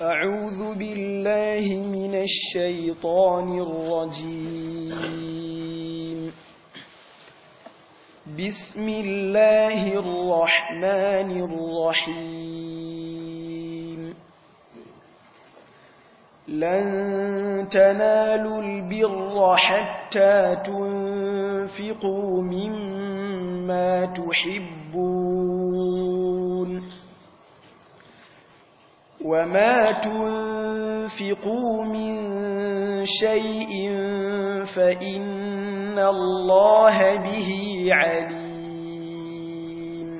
أعوذ بالله من الشيطان الرجيم بسم الله الرحمن الرحيم لن تنالوا البر حتى تنفقوا مما تحبون وما تنفقوا من شيء فإن الله به عليم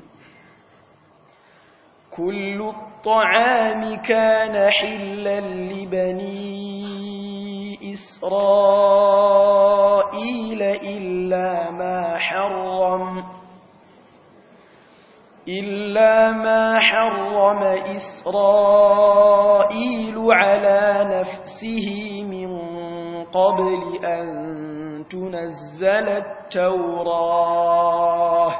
كل الطعام كان حلا لبني إسرائيل إلا ما حرم إلا ما حرم إسرائيل على نفسه من قبل أن تنزل التوراة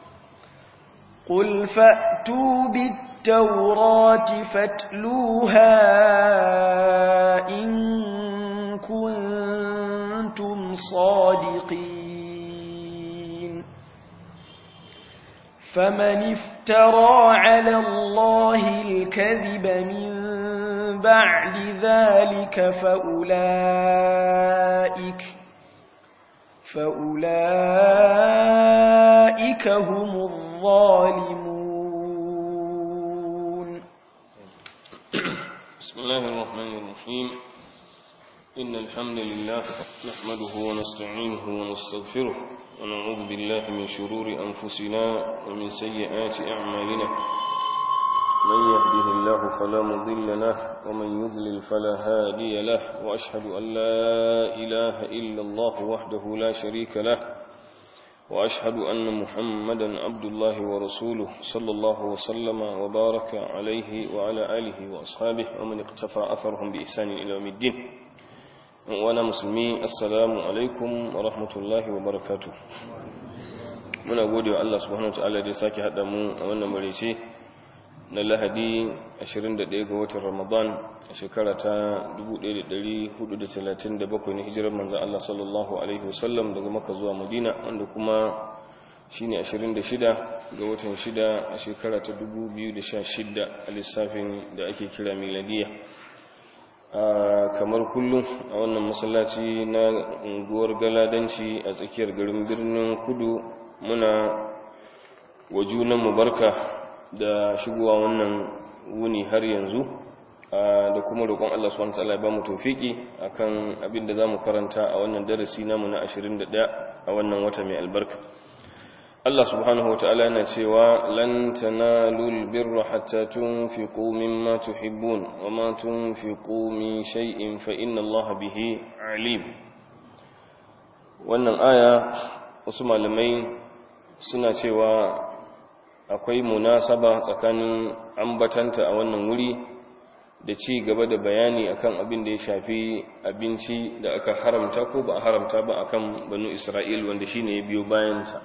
قل فأتوا بالتوراة فاتلوها إن كنتم صادقين فمن افترى على الله الكذب من بعد ذلك فأولئك فأولئك هم الظالمون بسم الله الرحمن الرحيم إن الحمد لله نحمده ونستعينه ونستغفره ونعوذ بالله من شرور أنفسنا ومن سيئات أعمالنا من يهده الله فلا مضل له ومن يضلل فلا هادي له وأشهد أن لا إله إلا الله وحده لا شريك له وأشهد أن محمدا عبد الله ورسوله صلى الله وسلم وبارك عليه وعلى آله وأصحابه ومن اقتفى أثرهم بإحسان إلى يوم الدين وانا musulmi assalamu alaikum wa rahmatullahi wa barakatu muna gode wa Allah subhanahu wa ta'ala da ya sake haɗa mu a wannan marece na lahadi 21 ga watan ramadan a shekara ta 1437 na hijirar manzan Allah sallallahu alaihi wasallam daga maka zuwa madina wanda kuma shine 26 ga watan 6 a shekara ta 2016 a lissafin da ake kira miladiya kamar kullum a wannan masallaci na unguwar galadanci a tsakiyar garin birnin kudu muna wa junanmu barka da shigowa wannan wuni har yanzu da kuma roƙon Allah subhanahu wataala ya ba mu tawfiki akan abin da zamu karanta a wannan darasi namu na 21 a wannan wata mai albarka Allah subhanahu wa ta'ala yana cewa lan tanalul birra hatta tunfiqu mimma tuhibbun wa ma tunfiqu min shay'in fa inna Allah bihi alim wannan aya wasu malamai suna cewa akwai munasaba tsakanin ambatanta a wannan wuri da ci gaba da bayani akan abin da ya shafi abinci da aka haramta ko ba a haramta ba akan banu Isra'il wanda shine ya biyo bayanta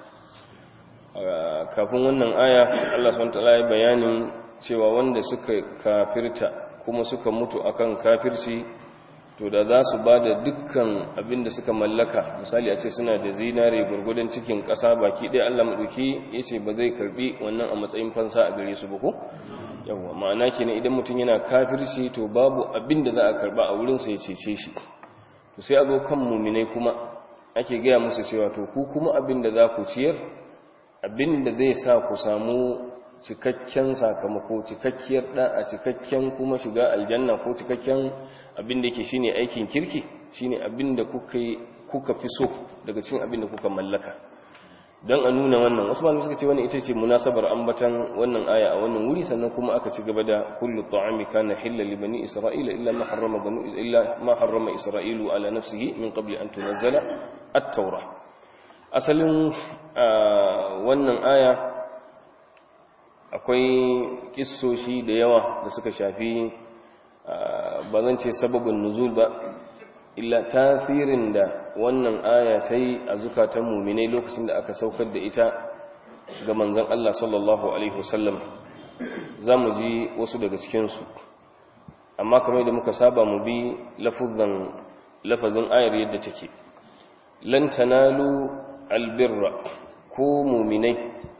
kafin wannan aya Allah SWT ya bayanin cewa wanda suka kafirta kuma suka mutu akan kafirci to da za su ba da dukkan abin da suka mallaka misali a ce suna da zinare gurgudan cikin ƙasa baki ɗaya Allah maɗauki ya ce ba zai karɓi wannan a matsayin fansa a gare su ba ko yawwa ma'ana kenan idan mutum yana kafirci to babu abin da za a karɓa a wurinsa ya cece shi to sai a zo kan muminai kuma ake gaya musu cewa to ku kuma abin da za ku ciyar abin da zai sa ku samu cikakken sakamako cikakkiyar a cikakken kuma shiga aljanna ko cikakken abin da yake shine aikin kirki shine abin da kuka kuka fi so daga cikin abin da kuka mallaka don a nuna wannan wasu malamai suka ce wannan ita ce munasabar ambatan wannan aya a wannan wuri sannan kuma aka ci gaba da kullu ta'ami kana hilla li bani isra'ila illa ma harrama banu illa ma harrama isra'ilu ala nafsihi min qabli an tunzala at-taurah asalin wannan aya akwai kissoshi da yawa da suka shafi ba zan ce sababin nuzul ba illa tasirin da wannan aya ta yi a zukatan muminai lokacin da aka saukar da ita ga manzan Allah sallallahu Alaihi wasallam za mu ji wasu daga cikinsu amma kamar da muka saba mu bi lafazin lafazin ayar yadda take lan tanalu albirra ko mu'minai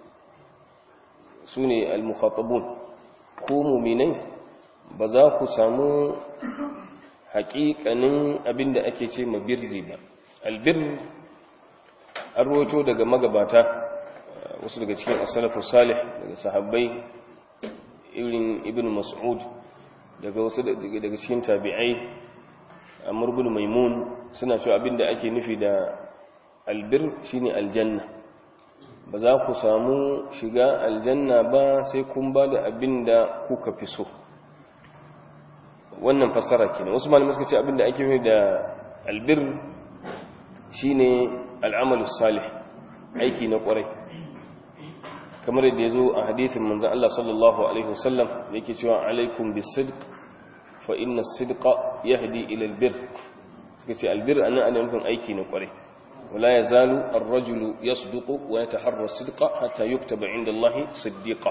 sune almukhatabun ko mu'minai ba za ku samu haƙiƙanin abinda ake ce ma birri ba albir an roto daga magabata wasu daga cikin asalafu salih daga sahabbai irin ibn mas'ud daga wasu daga cikin tabi'ai amr ibn maimun suna cewa abinda ake nufi da albir shine aljanna ba za ku samu shiga aljanna ba sai kun ba da abinda kuka fi so wannan fasara kenan wasu malamai suka ce abinda ake nufi da albir shine al'amalu salih aiki na kwarai kamar yadda ya zo a hadithin manzan Allah sallallahu Alaihi wasallam da yake cewa alaikum bi sidq fa inna sidqa yahdi ila albir suka ce albir anan ana nufin aiki na kwarai wala yazalu ar-rajulu yasduqu wa yataharra sidqa hatta yuktaba inda Allah siddiqa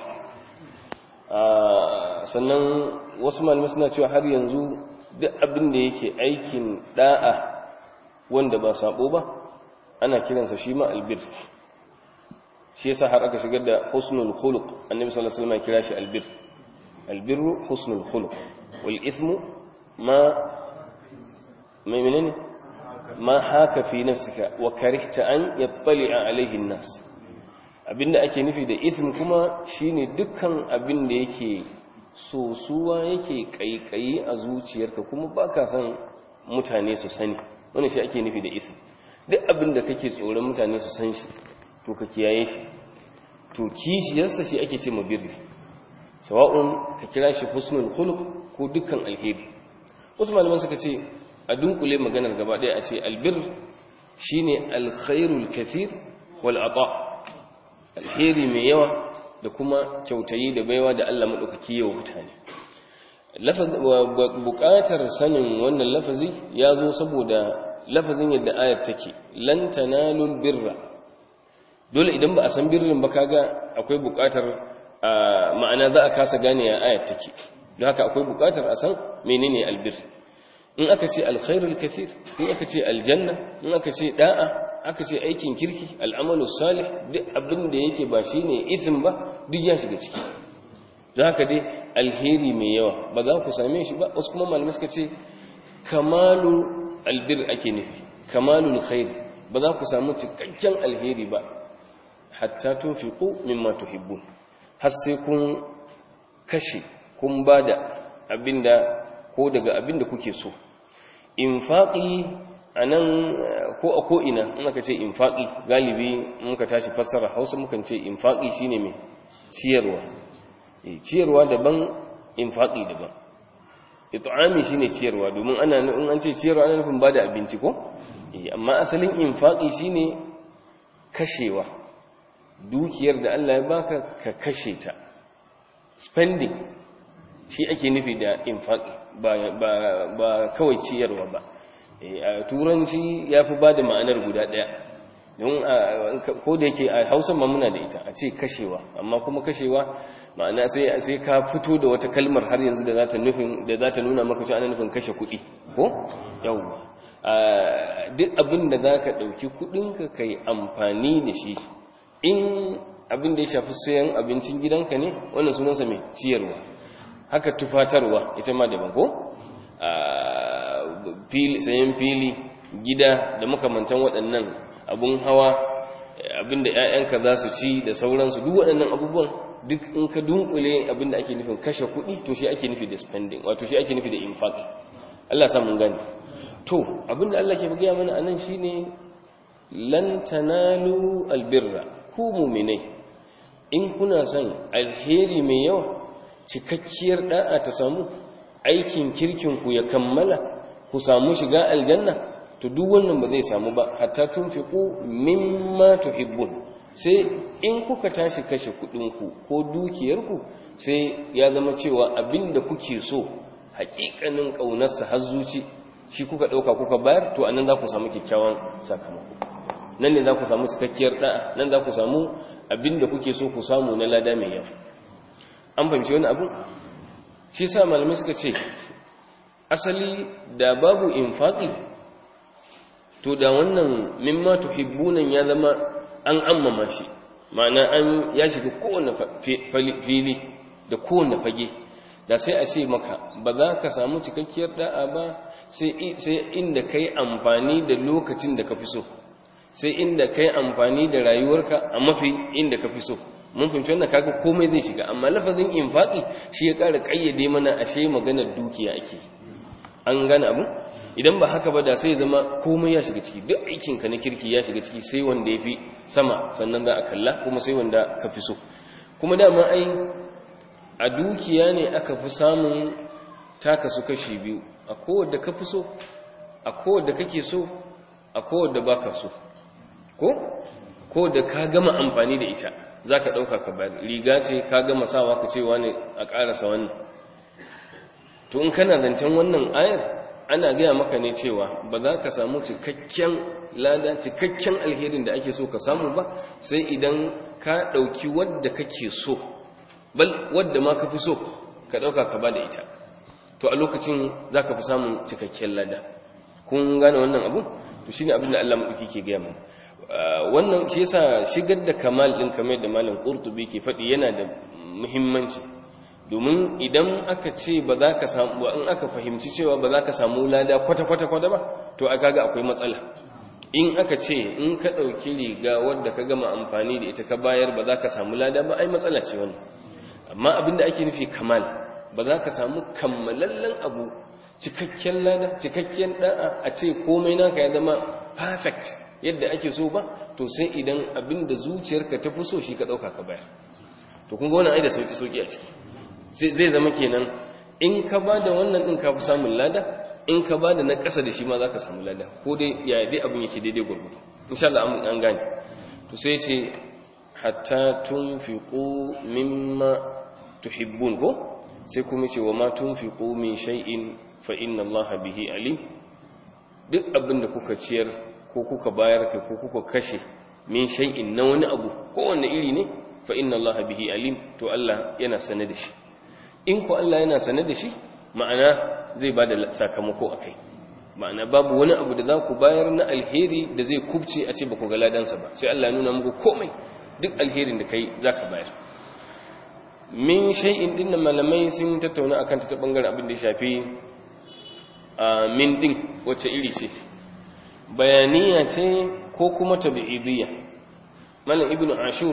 sannan wasu malamai suna cewa har yanzu duk abin da yake aikin da'a wanda ba sabo ba ana kiransa shi ma albir shi yasa har aka shigar da husnul khuluq annabi sallallahu alaihi wasallam ya kira shi albir albirru husnul khuluq wal ithmu ma mai menene ma haka fi nafsika wa karihta an yattali'a alaihi an-nas abinda ake nufi da ithm kuma shine dukkan abin da yake sosuwa yake kaikayi a zuciyarka kuma baka san mutane su sani wannan shi ake nufi da ithm duk abin da kake tsoron mutane su san shi to ka kiyaye shi to kishiyarsa shi ake ce mabirri sawa'un ka kira shi husnul khuluq ko dukkan alheri wasu malaman suka ce a dunkule maganar gaba ɗaya a ce albir shine alkhairul kathir wal ata alheri mai yawa da kuma kyautayi da baiwa da Allah madaukaki yawa mutane buƙatar sanin wannan lafazi ya zo saboda lafazin yadda ayar take lan tanalul birra dole idan ba a san birrin ba kaga akwai buƙatar ma'ana za a kasa gane ya ayar take don haka akwai buƙatar a san menene albir in aka ce alkhairul kathir in aka ce aljanna in aka ce da'a aka ce aikin kirki al'amalu salih duk abin da yake ba shine ithm ba duk ya shiga ciki don haka dai alheri mai yawa ba za ku same shi ba wasu kuma malamai suka ce kamalu albir ake nufi kamalul khair ba za ku samu cikakken alheri ba hatta tunfiqu mimma tuhibbun har sai kun kashe kun bada abinda ko daga abinda kuke so infaqi anan ko a ko ina in aka ce infaqi galibi muka tashi fassara Hausa mukan ce infaqi shine me ciyarwa ciyarwa daban infaqi daban it'ami shine ciyarwa domin ana in an ce ciyarwa ana nufin bada abinci ko amma asalin infaqi shine kashewa dukiyar da Allah ya baka ka kashe ta spending shi ake nufi da infaqi ba ba ba kawai ciyarwa ba a turanci yafi bada ma'anar guda daya don ko da yake a Hausa ma muna da ita a ce kashewa amma kuma kashewa ma'ana sai sai ka fito da wata kalmar har yanzu da zata nufin da zata nuna maka cewa ana nufin kashe kuɗi ko yawwa duk abin da zaka dauki kuɗinka kai amfani da shi in abin da ya shafi sayan abincin gidanka ne wannan sunansa mai ciyarwa haka tufatarwa ita ma daban ko fili sayan fili gida da makamantan waɗannan abun hawa abinda 'ya'yanka za su ci da sauransu duk waɗannan abubuwan duk in ka dunkule abinda ake nufin kashe kuɗi to shi ake nufi da spending wato shi ake nufi da infaq Allah sa mun gani to abinda Allah ke gaya mana anan shine lan tanalu albirra ku mu'minai in kuna son alheri mai yawa cikakkiyar da'a ta samu aikin kirkin ku ya kammala ku samu shiga aljanna to duk wannan ba zai samu ba hatta tunfiqu mimma tuhibbun sai in kuka tashi kashe kudinku ko dukiyarku sai ya zama cewa abinda kuke so hakikanin kaunarsa har zuci shi kuka dauka kuka bayar to anan za ku samu kyakkyawan sakamako nan ne za ku samu cikakkiyar da'a nan za ku samu abinda kuke so ku samu na lada mai yawa an fahimci wani abu shi sa malamai suka ce asali da babu infaqi to da wannan mimma tuhibbunan ya zama an ammama shi ma'ana an ya shiga kowane fili da kowane fage da sai a ce maka ba za ka samu cikakkiyar da'a ba sai inda ka yi amfani da lokacin da ka fi so sai inda ka yi amfani da rayuwarka a mafi inda ka fi so mun fahimci wannan kaga komai zai shiga amma lafazin infaqi shi ya ƙara ƙayyade mana ashe maganar dukiya ake an gane abu idan ba haka ba da sai zama komai ya shiga ciki duk aikinka na kirki ya shiga ciki sai wanda ya fi sama sannan za a kalla kuma sai wanda ka fi so kuma dama ai a dukiya ne aka fi samun taka su kashi biyu a kowadda ka fi so a kowadda kake so a kowadda ba ka so ko kowadda ka gama amfani da ita za ka ɗauka ka bayar riga ce ka gama sawa ka cewa ne a ƙarasa wannan to in kana zancen wannan ayar ana gaya maka ne cewa ba za ka samu cikakken lada cikakken alherin da ake so ka samu ba sai idan ka ɗauki wadda kake so bal wadda ma ka fi so ka ɗauka ka ba da ita to a lokacin za ka fi samun cikakken lada kun gane wannan abu to shi ne abin da allah maɗauki ke gaya mana wannan shi yasa shigar da kamal ɗin kamar da malam ƙurtubi ke faɗi yana da muhimmanci domin idan aka ce ba za ka samu in aka fahimci cewa ba za ka samu lada kwata-kwata-kwata ba to a kaga akwai matsala in aka ce in ka ɗauki riga wadda ka gama amfani da ita ka bayar ba za ka samu lada ba ai matsala ce wannan amma abinda ake nufi kamal ba za ka samu kammalallen abu cikakken lada cikakken da'a a ce komai naka ya zama perfect yadda ake so ba to sai idan abinda zuciyarka ta fi so shi ka ɗauka ka bayar to kun ga wannan ai da sauki-sauki a ciki zai zama kenan in ka ba da wannan ɗin ka fi samun lada in ka ba da na ƙasa da shi ma za ka samu lada ko dai ya dai abin yake daidai gwargwado insha Allah an gane to sai ce hatta tunfiqu mimma tuhibbun ko sai kuma ce wa ma tunfiqu min shay'in fa inna Allah bihi alim duk abin da kuka ciyar ko kuka bayar kai ko kuka kashe min shay'in na wani abu ko wanne iri ne fa inna Allah bihi alim to Allah yana sane da shi in ku Allah yana sane da shi ma'ana zai ba da sakamako a kai ma'ana babu wani abu da za ku bayar na alheri da zai kubce a ce ba ku ga ladansa ba sai Allah nuna muku komai duk alherin da kai za ka bayar min shay'in din da malamai sun tattauna akan ta bangaren abin da ya shafi min din wacce iri ce bayaniya ce ko kuma tabi'idiyya malam ibnu ashur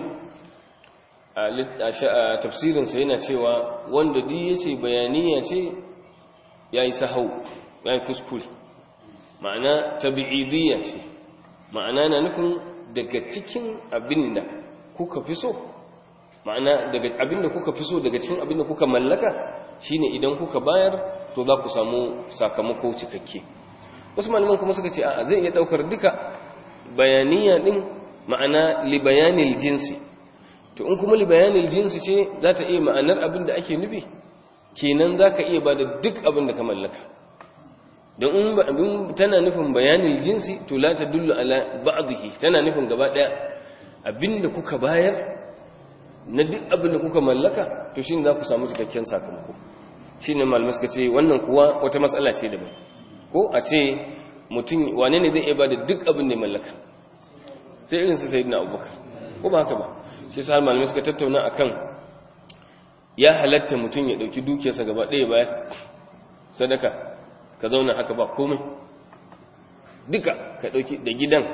a tafsirinsa yana cewa wanda duk ya ce bayaniya ce ya yi sahau ya yi kuskure ma'ana tabi'idiyya ce ma'ana na nufin daga cikin abin da kuka fi so ma'ana daga abin da kuka fi so daga cikin abin da kuka mallaka shine idan kuka bayar to za ku samu sakamako cikakke wasu malaman kuma suka ce a zai iya daukar duka bayaniya din ma'ana li bayanil jinsi to in kuma li bayanil jinsi ce za ta iya ma'anar abin da ake nufi kenan za ka iya ba da duk abin da ka mallaka don in tana nufin bayanil jinsi to la ta dullu ala ba'dhihi tana nufin gaba daya abin da kuka bayar na duk abin da kuka mallaka to shine za ku samu cikakken sakamako shine malamai suka ce wannan kuwa wata matsala ce daban ko a ce mutum wane ne zai iya ba da duk abin da ya mallaka sai irin su sayyidina abubakar ko ba haka ba shi sa malamai suka tattauna akan ya halatta mutum ya dauki dukiyarsa gaba ɗaya bayan sadaka ka zauna haka ba komai duka ka dauki da gidan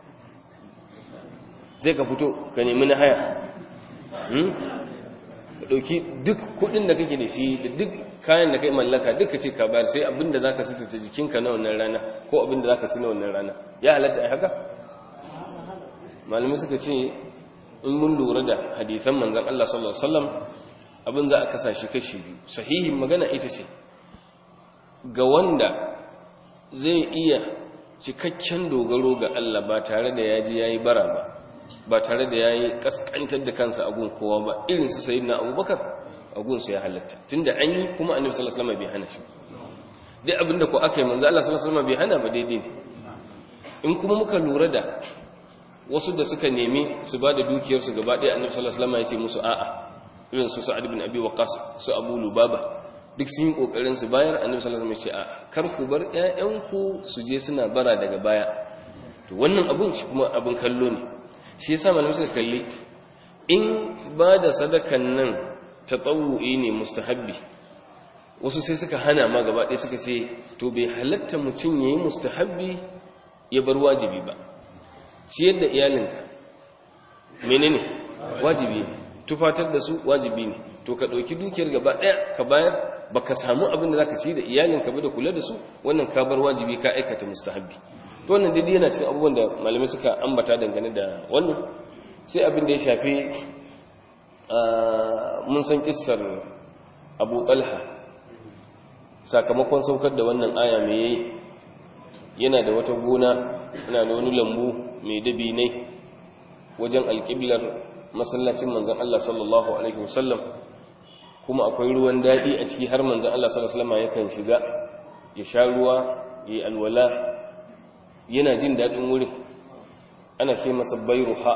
zai ka fito ka nemi na haya ka dauki duk kudin da kake da shi da duk kayan da kai mallaka duka ce ka bayar sai abinda zaka sutura jikinka na wannan rana ko abinda zaka ci na wannan rana ya halatta ai haka malamai suka ce in mun lura da hadithan manzan Allah sallallahu Alaihi wasallam abin za a kasa shi kashi biyu sahihin magana ita ce ga wanda zai iya cikakken dogaro ga Allah ba tare da yaji yayi bara ba ba tare da yayi kaskantar da kansa a gun kowa ba irin su sayyidina Abubakar a gun su ya halatta tunda an yi kuma Annabi sallallahu alaihi wasallam bai hana shi dai abinda ko aka yi manzo Allah sallallahu alaihi wasallam bai hana ba daidai ne in kuma muka lura da wasu da suka nemi su ba da dukiyarsu gaba ɗaya annabi sallallahu alaihi wasallam ya ce musu a'a irin su sa'ad ibn abi waqas su abu lubaba duk sun yi kokarin su bayar annabi sallallahu alaihi wasallam ya ce a kar ku bar ƴaƴanku su je suna bara daga baya to wannan abun shi kuma abun kallo ne shi yasa malamai suka kalli in ba da sadakan nan tatawu'i ne mustahabbi wasu sai suka hana ma gaba ɗaya suka ce to bai halatta mutum yayi mustahabbi ya bar wajibi ba ciyar da iyalinka menene wajibi ne tufatar da su wajibi ne to ka ɗauki dukiyar gaba ɗaya ka bayar ba ka samu abin da za ka ci da iyalinka ba da kula da su wannan ka bar wajibi ka aikata mustahabbi to wannan daidai yana cikin abubuwan da malamai suka ambata dangane da wannan sai abin da ya shafi mun san kissar abu talha sakamakon saukar da wannan aya mai yayi yana da wata gona yana da wani lambu mai dabinai wajen alƙiblar masallacin manzan Allah sallallahu Alaihi wasallam kuma akwai ruwan daɗi a ciki har manzan Allah sallallahu Alaihi wasallam yakan shiga ya sha ruwa ya yi alwala yana jin daɗin wurin ana ke masa bairuha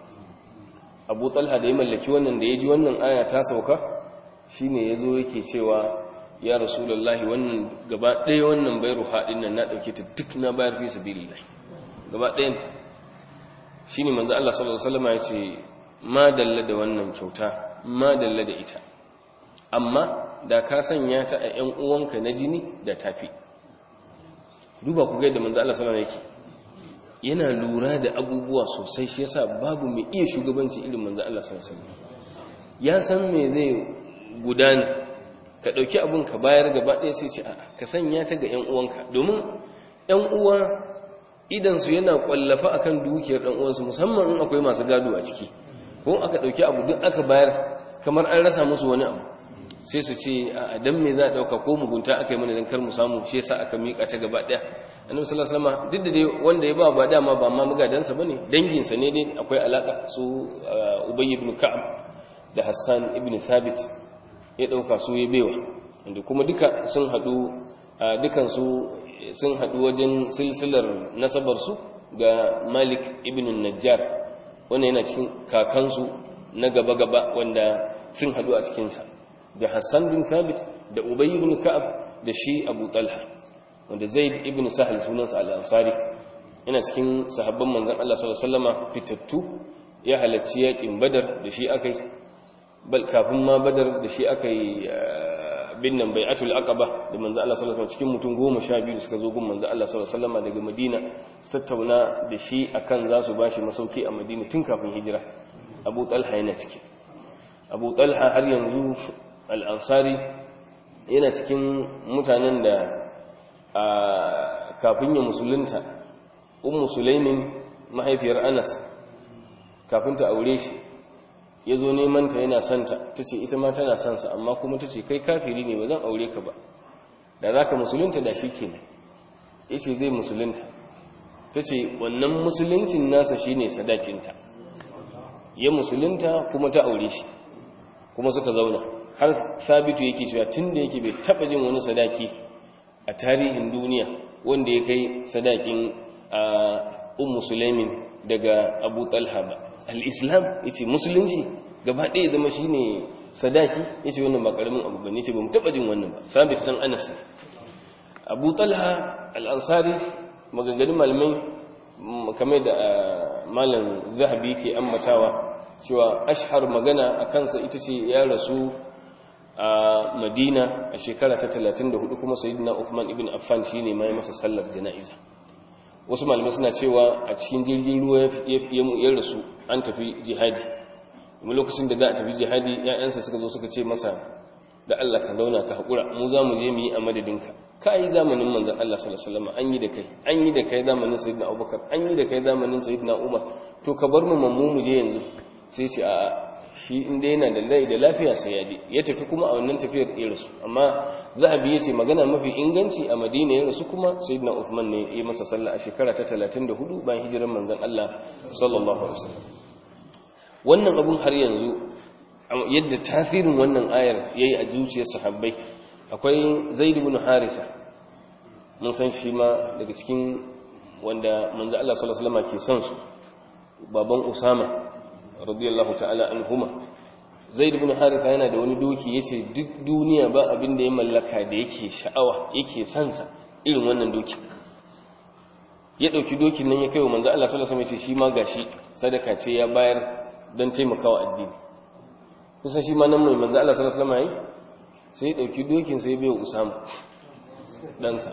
abu talha da ya mallaki wannan da ya ji wannan aya ta sauka shi ne ya zo yake cewa ya rasulullahi wannan gaba ɗaya wannan bairuha ɗin nan na ɗauke ta duk na bayar fi sabilillahi gaba ɗayanta shi ne manzan Allah sallallahu Alaihi wasallam ya ce ma dalla da wannan kyauta ma dalla da ita amma da ka sanya ta a ‘yan uwanka na jini da tafi duba ku gaida manzan Allah sallallahu Alaihi yake yana lura da abubuwa sosai shi yasa babu mai iya shugabanci irin manzan Allah sallallahu Alaihi wasallam ya san me zai gudana ka ɗauki abin ka bayar gaba ɗaya sai ce a ka sanya ta ga ‘yan uwanka domin ‘yan uwa idansu yana kwallafa akan dukiyar dan uwansu musamman in akwai masu gado a ciki ko aka dauki abu duk aka bayar kamar an rasa musu wani abu sai su ce a dan me za a dauka ko mugunta aka yi mana dan kar mu samu shi yasa aka mika ta gaba daya annabi sallallahu alaihi wasallam duk da dai wanda ya ba ba dama ba ma mugadansa bane dangin sa ne dai akwai alaka su ubay ibn ka'ab da hassan ibn thabit ya dauka su ya bewa inda kuma duka sun hadu dukansu sun haɗu wajen silsilar nasabarsu ga malik ibn najjar wanda yana cikin kakansu na gaba-gaba wanda sun haɗu a cikinsa da hassan bin thabit da ubayi ibn ka'ab da shi abu talha wanda zaid ibn sahal sunansa al'ansari yana cikin sahabban manzan Allah sallallahu fitattu ya halarci yaƙin badar da shi aka yi kafin ma badar da shi aka yi bin nan bai atul aqaba da manzo Allah sallallahu alaihi cikin mutum 12 da suka zo gun manzo Allah sallallahu alaihi daga Madina su tattauna da shi akan za su bashi masauki a Madina tun kafin hijira Abu Talha yana ciki Abu Talha har yanzu al-Ansari yana cikin mutanen da kafin ya musulunta Ummu Sulaimin mahaifiyar Anas kafin ta aure shi ya zo neman ta yana santa ta ce ita ma tana sansa amma kuma ta ce kai kafiri ne ba zan aure ka ba da za ka musulunta da shi ke ne ya ce zai musulunta ta ce wannan musuluncin nasa shi ne sadakinta ya musulunta kuma ta aure shi kuma suka zauna har sabitu yake cewa tun da yake bai taba jin wani sadaki a tarihin duniya wanda ya kai sadakin a ummu sulaimin daga abu talha ba al'islam ya ce musulunci gaba ɗaya zama shi ne sadaki ya ce wannan ba ƙaramin abu ba ne ce ba mu taɓa jin wannan ba sabit ɗan anas ne abu talha al'ansari maganganun malamai kamar da malam zahabi ke ambatawa cewa ashhar magana a kansa ita ce ya rasu a madina a shekara ta 34 kuma sayyidina uthman ibn affan shine mai masa sallar jana'iza wasu malamai suna cewa a cikin jirgin ruwa ya rasu an tafi jihadi kuma lokacin da za a tafi jihadi ‘ya'yansa suka zo suka ce masa da Allah ka zauna ka haƙura mu za mu je mu yi a madadinka ka yi zamanin manzan Allah sallallahu an yi da kai an yi da kai zamanin sayyidina abubakar an yi da kai zamanin sayyidina umar to ka bar mu mammu mu je yanzu sai ce a shi inda yana da lai da lafiya sai ya je ya tafi kuma a wannan tafiyar ya rasu amma zahabi ya ce magana mafi inganci a madina ya rasu kuma sayyidina uthman ne ya masa sallah a shekara ta 34 bayan hijiran manzon Allah sallallahu alaihi wasallam wannan abun har yanzu yadda tasirin wannan ayar yayi a zuciyar sahabbai akwai zaid ibn haritha mun san shi ma daga cikin wanda manzo Allah sallallahu alaihi wasallam ke son su baban usama radiyallahu ta'ala anhuma zaid ibn haritha yana da wani doki yace duk duniya ba abin da ya mallaka da yake sha'awa yake sansa irin wannan doki ya dauki dokin nan ya kai wa manzo Allah sallallahu alaihi wasallam shi ma gashi sadaka ce ya bayar don taimakawa addini kusan shi ma nan mai manzo Allah sallallahu alaihi wasallam sai ya dauki dokin sai bai Usama dan sa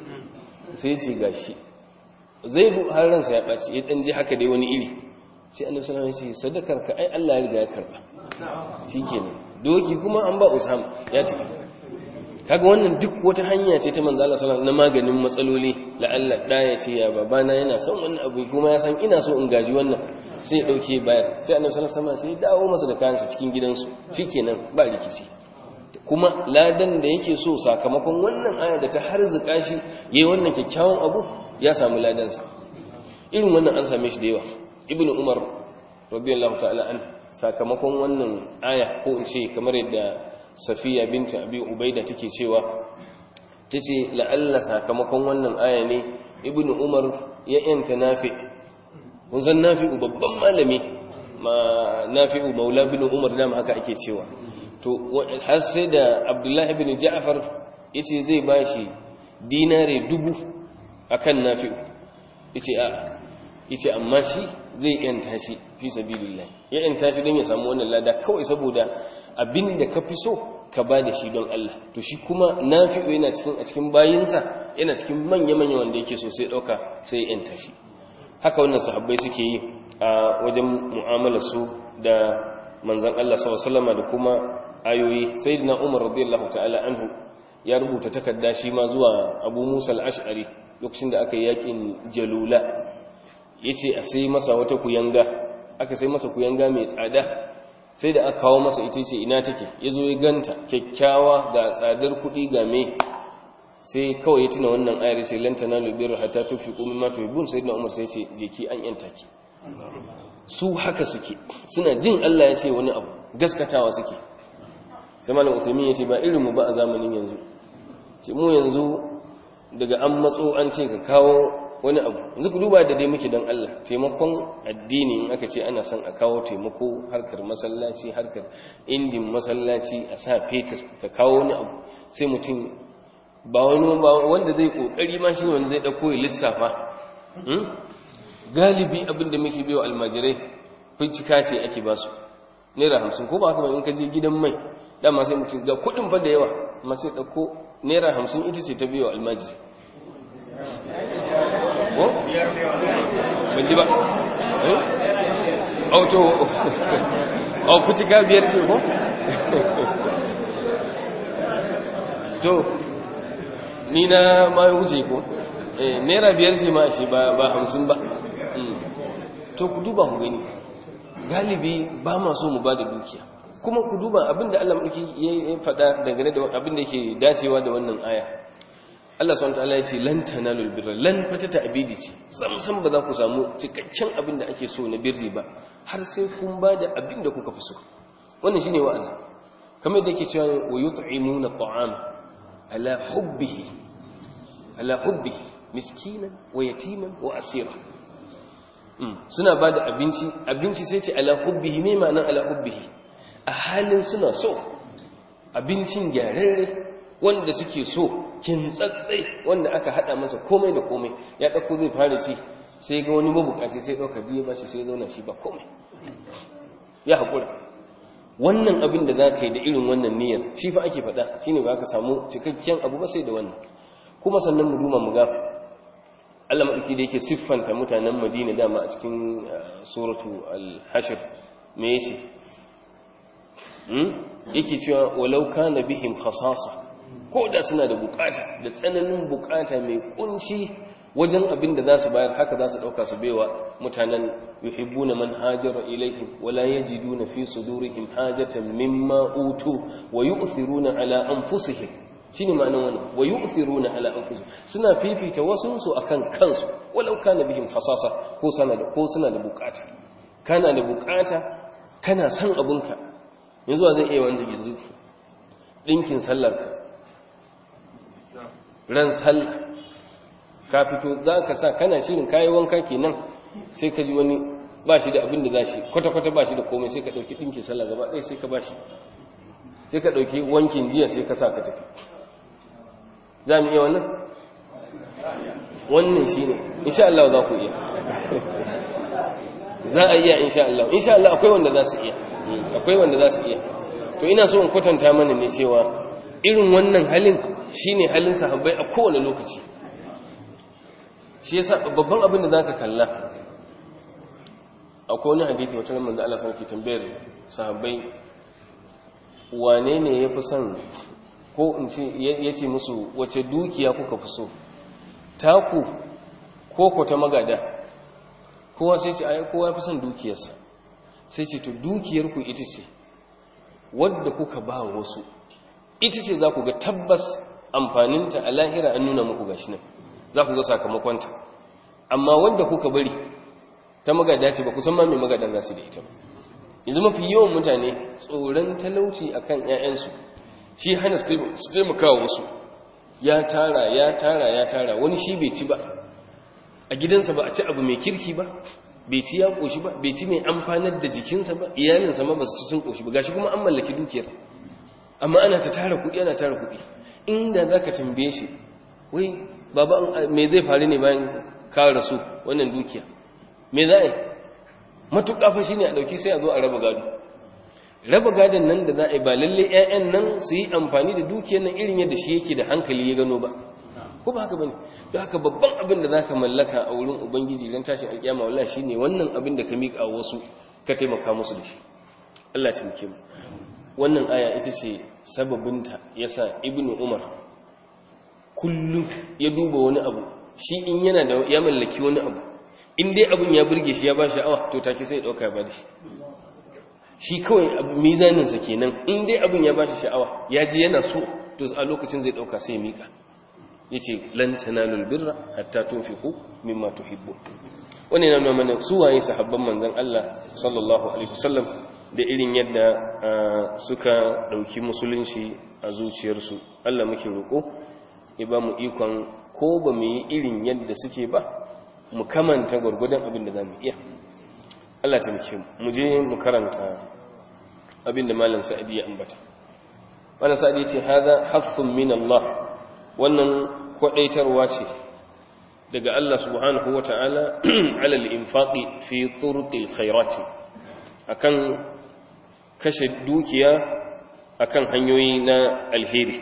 sai ya ce gashi zai bu har ransa ya baci ya dan ji haka dai wani iri sai annabi sallallahu alaihi wasallam ya ce sadakar ka ai Allah ya riga ya karba shikenan doki kuma an ba Usama ya tafi kaga wannan duk wata hanya ce ta manzo Allah sallallahu alaihi wasallam na maganin matsaloli la'alla da ya ce ya babana yana son wannan abu kuma ya san ina so in gaji wannan sai ya dauke bayar sai annabi sallallahu alaihi wasallam sai ya dawo masa da kayansa cikin gidansu shikenan ba rikici kuma ladan da yake so sakamakon wannan aya da ta harzuka shi yayi wannan kyakkyawan abu ya samu ladan sa irin wannan an same shi da yawa ibnu umar radiyallahu ta'ala an sakamakon wannan aya ko in ce kamar yadda safiya binta abi ubaida take cewa tace la'alla sakamakon wannan aya ne ibnu umar ya yanta nafi mun san nafi'u babban malami ma nafi'u maula bin umar da haka ake cewa to har sai da abdullahi bin ja'far yace zai bashi dinare dubu akan nafi'u yace a yace amma shi zai yanta shi fi sabilillah ya yanta shi don ya samu wannan lada kawai saboda abinda ka fi so ka ba da shi don Allah to shi kuma nafi'u yana cikin a cikin bayinsa yana cikin manya-manya wanda yake so sai dauka sai ya yanta shi haka wannan sahabbai suke yi a wajen mu'amalar su da manzon Allah sallallahu alaihi da kuma ayoyi sayyidina Umar radiyallahu ta'ala anhu ya rubuta takarda shi ma zuwa Abu Musa al-Ash'ari lokacin da aka yi yakin Jalula yace a sai masa wata kuyanga aka sai masa kuyanga mai tsada sai da aka kawo masa ita ce ina take yazo ya ganta kyakkyawa ga tsadar kuɗi ga me sai kawai ya tuna wannan ayar ce lan tanalu birra hatta tunfiqu mimma tuhibbun sayyidina Umar sai ce je ki an yanta ki su haka suke suna jin Allah ya ce wani abu gaskatawa suke sai malam Uthaymeen ya ce ba irin mu ba a zamanin yanzu ce mu yanzu daga an matso an ce ka kawo wani abu yanzu ku duba da dai muke don Allah taimakon addini in aka ce ana son a kawo taimako harkar masallaci harkar injin masallaci a sa fetur ka kawo wani abu sai mutum ba wani ba wanda zai kokari ma shi wanda zai dauko ya lissafa galibi abin da muke biyo almajirai fincika ce ake ba su naira hamsin ko ba haka ba in ka je gidan mai dama sai mutum ga kudin fa da yawa amma sai dauko naira hamsin ita ce ta biyo almajiri ko? ban ji ba eh? auto au fincika biyar ce ko? to ni na ma wuce ko eh naira biyar ce ma shi ba ba hamsin ba to ku duba ku gani galibi ba ma so mu ba da dukiya kuma ku duba abinda Allah mulki ya faɗa dangane da abinda yake dacewa da wannan aya Allah subhanahu wataala ya ce lan tanalul birra lan fatata abidi ce sam sam ba za ku samu cikakken abinda ake so na birri ba har sai kun ba da abinda kuka fi so wannan shine wa'azi kamar da yake cewa wa yut'imuna at'ama ala hubbihi ala hubbihi miskinan wa yatiman wa asira suna ba da abinci abinci sai ce ala hubbihi me ma'anar ala hubbihi a halin suna so abincin gyararre wanda suke so kintsatsai wanda aka hada masa komai da komai ya dauko zai fara ci sai ga wani mabukaci sai dauka biye ba shi sai zauna shi ba komai ya hakura wannan abin da zaka yi da irin wannan niyyar shi fa ake faɗa shine ba ka samu cikakken abu ba sai da wannan kuma sannan mu duma mu ga Allah maɗauki da yake siffanta mutanen Madina dama a cikin suratu al-Hashr me yace hmm yake cewa walau kana bihim khasasa ko da suna da bukata da tsananin bukata mai kunci wajen abin da za su bayar haka za su dauka su baiwa mutanen yuhibbuna man hajara ilaihim wala yajiduna fi sudurihim hajatan mimma utu wa yu'thiruna ala anfusihim shine ma'anar wannan wa yu'thiruna ala anfusihim suna fifita wasu su akan kansu walau kana bihim khasasa ko sana da ko suna da bukata kana da bukata kana san abunka yanzu zai iya wanda yanzu dinkin sallar ka ran sallah ka fito zaka sa kana shirin kai wanka kenan sai ka ji wani ba shi da abin da za shi kwata-kwata ba shi da komai sai ka ɗauki ɗinki sallah gaba ɗaya sai ka ba shi sai ka ɗauki wankin jiya sai ka sa ka tafi za mu iya wannan? wannan shi ne insha Allah za ku iya za a iya insha Allah insha Allah akwai wanda za su iya akwai wanda za su iya to ina so in kwatanta mana ne cewa irin wannan halin shine halin sahabbai a kowane lokaci shi yasa babban abin da zaka kalla akwai wani hadisi wata nan manzo Allah sun ke tambayar sahabbai wane ne yafi son ko in ce yace musu wace dukiya kuka fi so taku ko ko ta magada kowa sai ce ai kowa fi son dukiyarsa sai ce to dukiyar ku ita ce wadda kuka ba wasu ita ce za ku ga tabbas amfaninta a lahira an nuna muku gashi nan za ku ga sakamakonta amma wanda kuka bari ta magada ce ba kusan ma mai magadan za su da ita ba yanzu mafi yawan mutane tsoron talauci a kan 'ya'yansu shi hana su taimaka wasu ya tara ya tara ya tara wani shi bai ci ba a gidansa ba a ci abu mai kirki ba bai ci ya ƙoshi ba bai ci mai amfanar da jikinsa ba iyalinsa ma ba su ci sun ƙoshi ba gashi kuma an mallaki dukiyar amma ana ta tara kuɗi ana tara kuɗi inda za ka tambaye shi wai baba me zai faru ne bayan ka rasu wannan dukiya me za a yi matuƙa fa shine a ɗauki sai a zo a raba gado raba gadon nan da za a yi ba lalle 'ya'yan nan su yi amfani da dukiyar nan irin yadda shi yake da hankali ya gano ba ko ba haka bane don haka babban abin da zaka mallaka a wurin ubangiji ran tashin alƙiyama wallahi shine wannan abin da ka miƙa wasu ka taimaka musu da shi Allah ya taimake mu wannan aya ita ce sababinta yasa ibnu umar kullum ya duba wani abu shi in yana da ya mallaki wani abu in dai abin ya burge shi ya ba sha'awa to take sai ya dauka ya ba da shi shi kawai mizaninsa kenan in dai abin ya ba shi sha'awa ya ji yana so to a lokacin zai dauka sai ya mika yace lan tanalul birra hatta tunfiqu mimma tuhibbu wannan yana mana su waye sahabban manzon Allah sallallahu alaihi wasallam da irin yadda suka dauki musulunci a zuciyarsu Allah muke roko ya ba mu ikon ko ba mu yi irin yadda suke ba mu kamanta gwargwadon abin da za mu iya Allah ta muke mu je mu karanta abin da malam sa'adi ya ambata malam sa'adi ya ce haza haffun min Allah wannan kwadaitarwa ce daga Allah subhanahu wa ta'ala alal infaqi fi turqil khairati akan kashe dukiya akan hanyoyi na alheri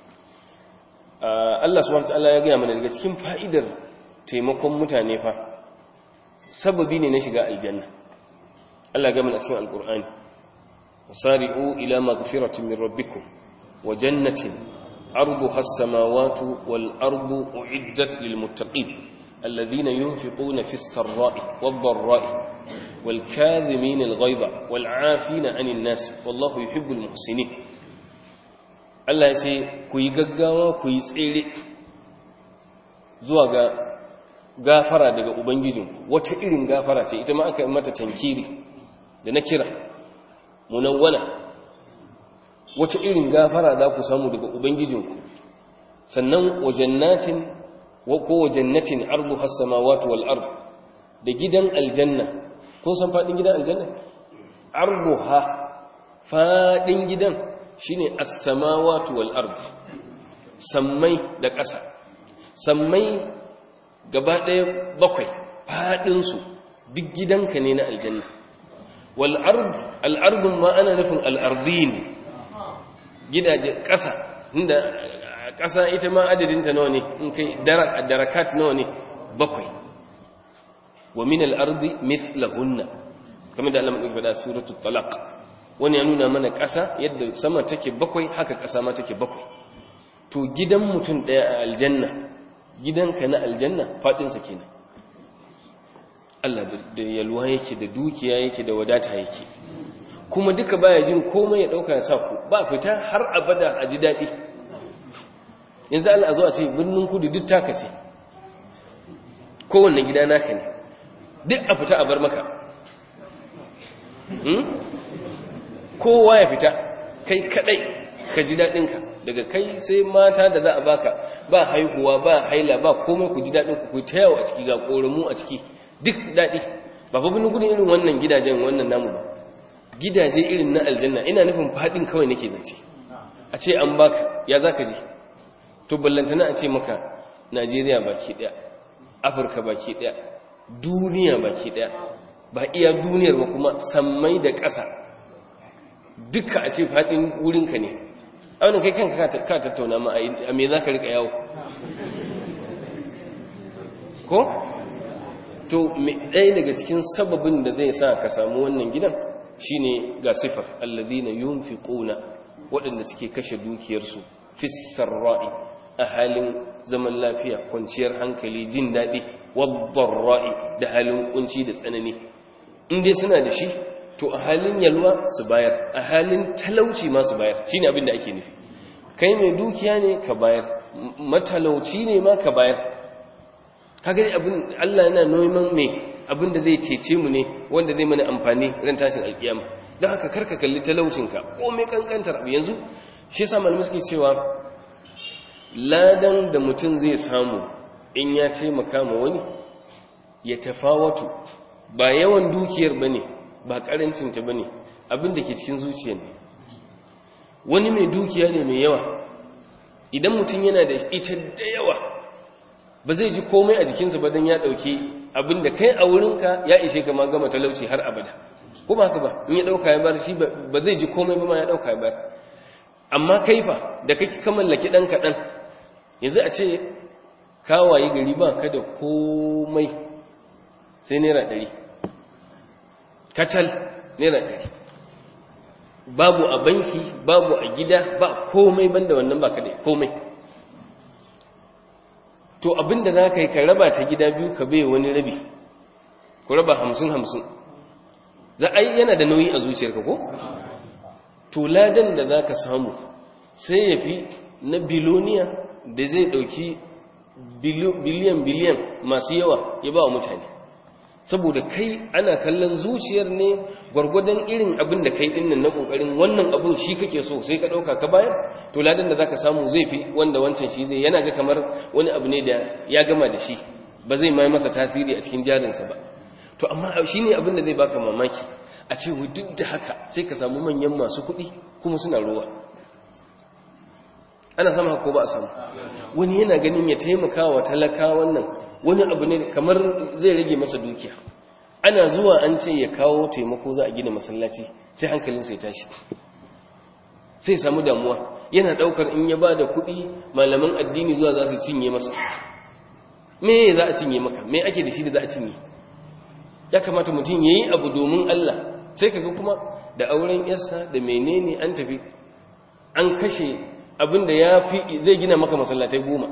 Allah subhanahu wa ta'ala ya gaya mana daga cikin fa'idar taimakon mutane fa sababi ne na shiga aljanna Allah ya gaya mana cikin alqur'ani wasari'u ila maghfiratin min rabbikum wa jannatin عرضها السماوات والأرض أعدت للمتقين الذين ينفقون في السراء والضراء والكاذمين الغيظ والعافين عن الناس والله يحب المحسنين Allah ya ce ku yi gaggawa ku yi tsere zuwa ga gafara daga Ubangijin wata irin gafara ce ita ma aka mata tankiri da na kira munawwana wata irin gafara za ku samu daga ubangijinku sannan wajannatin ko wajannatin ardu has-samawati wal ard da gidan aljanna kun san fadin gidan aljanna arduha fadin gidan shine as-samawati wal ard sammai da ƙasa sammai gaba ɗaya bakwai fadin su duk gidanka ne na aljanna wal ard al ard ma ana nufin al ardin gidaje ƙasa inda ƙasa ita ma adadinta nawa ne in kai darakat nawa ne bakwai wa min al-ardi mithlahunna kamar da Allah mai faɗa suratul talaq wani ya nuna mana ƙasa yadda sama take bakwai haka ƙasa ma take bakwai to gidan mutum ɗaya a aljanna gidanka na aljanna faɗinsa kenan Allah da yalwa yake da dukiya yake da wadata yake kuma duka baya jin komai ya dauka ya sa ku ba fita har abada a ji daɗi yanzu Allah a zo a ce birnin kudu duk taka ce kowanne gida naka ne duk a fita a bar maka kowa ya fita kai kadai ka ji daɗinka daga kai sai mata da za a baka ba haihuwa ba haila ba komai ku ji daɗin ku ta yawo a ciki ga ƙoramu a ciki duk daɗi ba fa bin gudun irin wannan gidajen wannan namu ba gidaje irin na aljanna ina nufin fadin kawai nake zance a ce an baka ya zaka ji to ballantana a ce maka Najeriya baki daya Afirka baki daya duniya baki daya ba iya duniyar ba kuma sammai da ƙasa duka a ce fadin wurinka ne a wani kai kanka ka tattauna ma a me za ka rika yawo ko? to ɗaya daga cikin sababin da zai sa ka samu wannan gidan shine ga sifar alladhina yunfiquna waɗanda suke kashe dukiyarsu fissar ra'i a halin zaman lafiya kwanciyar hankali jin daɗi wadda ra'i da halin kunci da tsanani in dai suna da shi to a halin yalwa su bayar a halin talauci ma su bayar shine abin da ake nufi kai mai dukiya ne ka bayar matalauci ne ma ka bayar kaga abin Allah yana neman me abin da zai cece mu ne wanda zai mana amfani ran tashin alkiyama don haka karka kalli talaucinka ko mai kankantar abu yanzu shi yasa malamai suke cewa ladan da mutum zai samu in ya taimaka ma wani ya tafawatu ba yawan dukiyar bane ba karancinta bane abin da ke cikin zuciyar ne wani mai dukiya ne mai yawa idan mutum yana da ita da yawa ba zai ji komai a jikinsa ba don ya ɗauki abin da kai a wurinka ya ishe ka ma gama talauci har abada ko ba haka ba in ya ɗauka ya bar shi ba zai ji komai ba ma ya ɗauka ya bar amma kaifa da kake ka mallaki ɗan kaɗan yanzu a ce kawaye gari ba ka da komai sai naira ɗari kacal naira ɗari babu a banki babu a gida ba komai banda wannan ba ka da komai to abinda za ka yi ka raba ta gida biyu ka bai wani rabi ku raba hamsin hamsin za a yi yana da nauyi a zuciyarka ko? to ladan da za ka samu sai ya fi na biloniya da zai ɗauki biliyan biliyan masu yawa ya ba wa mutane saboda kai ana kallon zuciyar ne gwargwadon irin abin da kai dinnan na kokarin wannan abin shi kake so sai ka dauka ka bayar to ladan da zaka samu zai fi wanda wancan shi zai yana ga kamar wani abu ne da ya gama da shi ba zai mai masa tasiri a cikin jarinsa ba to amma shine abin da zai baka mamaki a ce duk da haka sai ka samu manyan masu kuɗi kuma suna ruwa ana samu haka ko ba a samu wani yana ganin ya taimaka wa talaka wannan wani abu ne kamar zai rage masa dukiya ana zuwa an ce ya kawo taimako za a gina masallaci sai hankalinsa ya tashi sai samu damuwa yana daukar in ya ba da kuɗi malaman addini zuwa za su cinye masa me za a cinye maka me ake da shi da za a cinye ya kamata mutum ya yi abu domin Allah sai kaga kuma da auren yarsa da menene an tafi an kashe abin da ya fi zai gina maka masallatai goma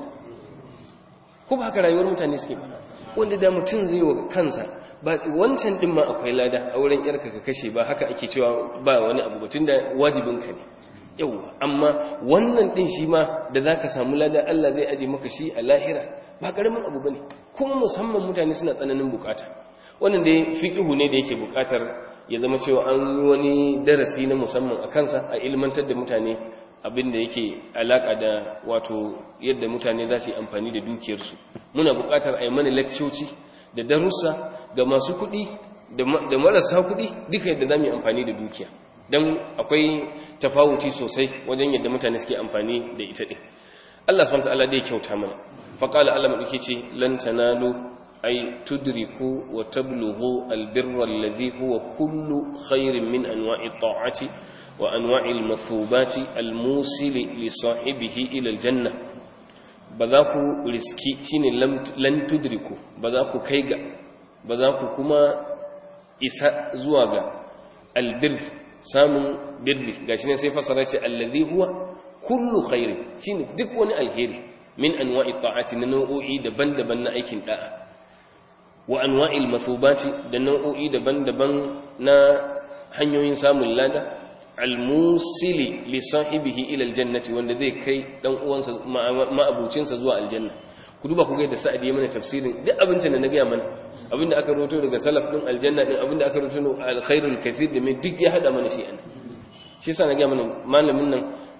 ko ba haka rayuwar mutane suke ba wanda da mutum zai wa kansa ba wancan din ma akwai lada auren yarka ka kashe ba haka ake cewa ba wani abu batun da wajibinka ne yauwa amma wannan din shi ma da za ka samu lada Allah zai aje maka shi a lahira ba karamin abu bane kuma musamman mutane suna tsananin bukata wannan dai fiqhu ne da yake bukatar ya zama cewa an yi wani darasi na musamman a kansa a ilmantar da mutane abin da yake alaka da wato yadda mutane za su yi amfani da dukiyarsu muna buƙatar a yi mana lakcoci da darussa ga masu kuɗi da marasa kuɗi duka yadda za mu yi amfani da dukiya don akwai tafawuci sosai wajen yadda mutane suke amfani da ita ɗin Allah subhanahu ta'ala dai kyauta mana faqala Allah madauke ce lan tanalu ay tudriku wa tablughu albirra alladhi huwa kullu khairin min anwa'i ta'ati وأنواع المثوبات الموصل لصاحبه إلى الجنة بذاكو رسكي تيني لن تدركوا بذاكو كيغا بذاكو كما إساء زواغا البر سامن بر غاشنا سيفا سراتي الذي هو كل خير تيني دك وني الهيري من أنواع الطاعات ننوعي دبن دبن أيكين داء وأنواع المثوبات دنوعي دبن دبن نا hanyoyin samun lada almusili li sahibihi ila aljannati wanda zai kai dan uwansa ma'abucinsa zuwa aljanna ku duba ku ga da sa'adi ya mana tafsirin duk abincin da na gaya mana abinda aka roto daga salaf din aljanna din abinda aka roto alkhairul kathir da mai duk ya hada mana shi an shi yasa na gaya mana malamin nan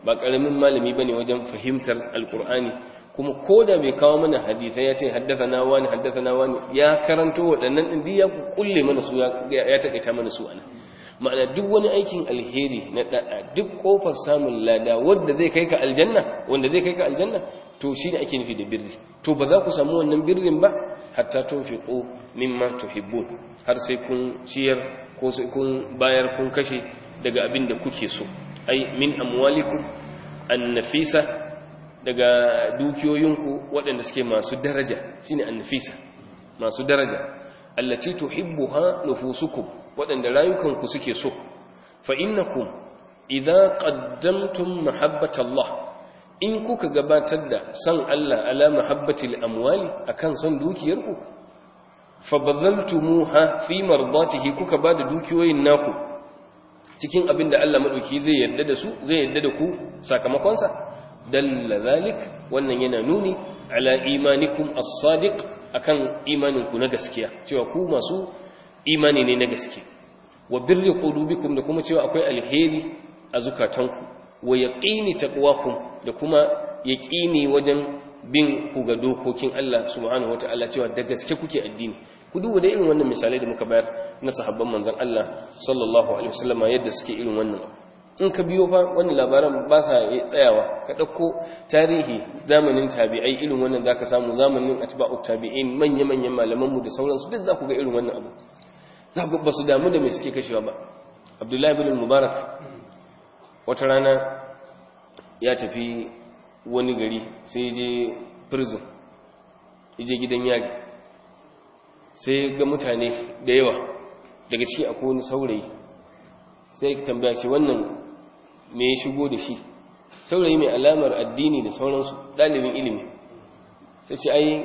ba karamin malami bane wajen fahimtar alqur'ani kuma koda bai kawo mana hadisai ya ce haddathana wani haddathana wani ya karanto waɗannan din ya kulle mana su ya takaita mana su ana ma'ana duk wani aikin alheri na da'a duk kofar samun lada wanda zai kai ka aljanna wanda zai kai ka aljanna to shine ake nufi da birri to ba za ku samu wannan birrin ba hatta tunfiqu mimma tuhibbun har sai kun ciyar ko sai kun bayar kun kashe daga abin da kuke so ai min amwalikum annafisa daga dukiyoyinku waɗanda suke masu daraja shine annafisa masu daraja allati tuhibbuha nufusukum waɗanda rayukanku suke so fa innakum idza qaddamtum mahabbatallah in kuka gabatar da san Allah ala mahabbatil amwali akan son dukiyarku fa badaltumuha fi mardatihi kuka bada dukiyoyin naku cikin abin da Allah madauki zai yarda da su zai yarda da ku sakamakon sa dalla zalik wannan yana nuni ala imanikum as-sadiq akan imaninku na gaskiya cewa ku masu imani ne na gaske wa birri qulubikum da kuma cewa akwai alheri a zukatanku wa yaqini taqwakum da kuma yaqini wajen bin ku ga dokokin Allah subhanahu wataala cewa da gaske kuke addini ku duba da irin wannan misalai da muka bayar na sahabban manzon Allah sallallahu alaihi wasallama yadda suke irin wannan in ka biyo fa wannan labaran ba sa tsayawa ka dauko tarihi zamanin tabi'ai irin wannan zaka samu zamanin atba'ut tabi'in manya manyan malaman mu da sauransu duk za ku ga irin wannan abu za ku ba su damu da me suke kashewa ba Abdullahi ibn Mubarak wata rana ya tafi wani gari sai je prison je gidan yari sai ga mutane da yawa daga ciki akwai wani saurayi sai tambaya ce wannan me ya shigo da shi saurayi mai alamar addini da sauransu ɗalibin ilimi sai ce ai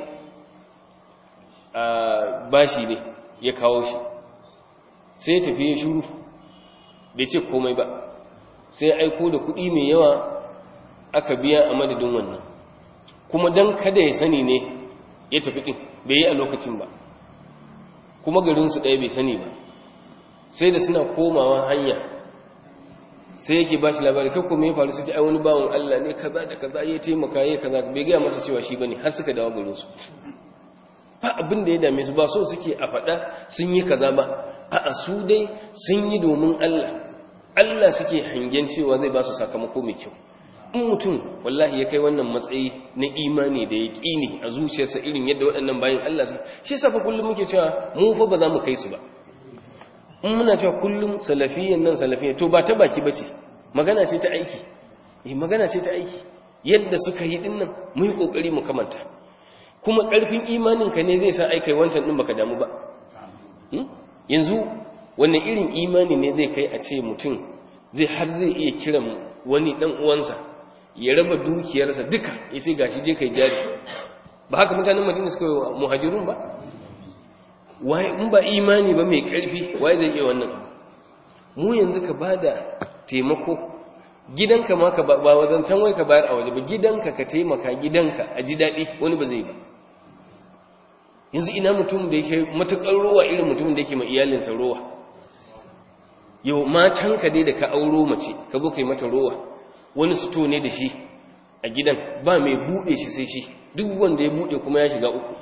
a bashi ne ya kawo shi sai ya tafi ya shuru bai ce komai ba sai aiko da kuɗi mai yawa aka biya a madadin wannan kuma don kada ya sani ne ya tafi ɗin bai yi a lokacin ba kuma garinsu ɗaya bai sani ba sai da suna komawa hanya sai yake ba shi labari kakko mai faru sai ce ai wani bawon Allah ne kaza da kaza ya taimaka ya kaza bai gaya masa cewa shi bane har suka dawo garinsu ba abin da ya dame su ba so suke a faɗa sun yi kaza ba a su dai sun yi domin Allah Allah suke hangen cewa zai ba su sakamako mai kyau in mutum wallahi ya kai wannan matsayi na imani da ya ƙini a zuciyarsa irin yadda waɗannan bayan Allah su shi yasa fa kullum muke cewa mu fa ba za mu kai su ba in muna cewa kullum salafiyan nan salafiyan to ba ta baki bace magana ce ta aiki eh magana ce ta aiki yadda suka yi din nan mu yi kokari mu kamanta kuma ƙarfin imanin ka ne zai sa aikai wancan din baka damu ba yanzu wannan irin imani ne zai kai a ce mutum zai har zai iya kiran wani dan uwansa ya raba dukiyarsa duka ya ce gashi je kai jari ba haka mutanen madina suka yi muhajirun ba waye in ba imani ba mai karfi waye zai iya wannan mu yanzu ka bada taimako gidanka ma ka ba wajen can wai ka bayar a waje ba gidanka ka taimaka gidanka a ji daɗi wani ba zai ba yanzu ina mutum da yake matuƙar rowa irin mutum da yake ma iyalinsa rowa yau matanka dai da ka auro mace ka zo ka yi mata rowa wani suto ne da shi a gidan ba mai buɗe shi sai shi duk wanda ya buɗe kuma ya shiga uku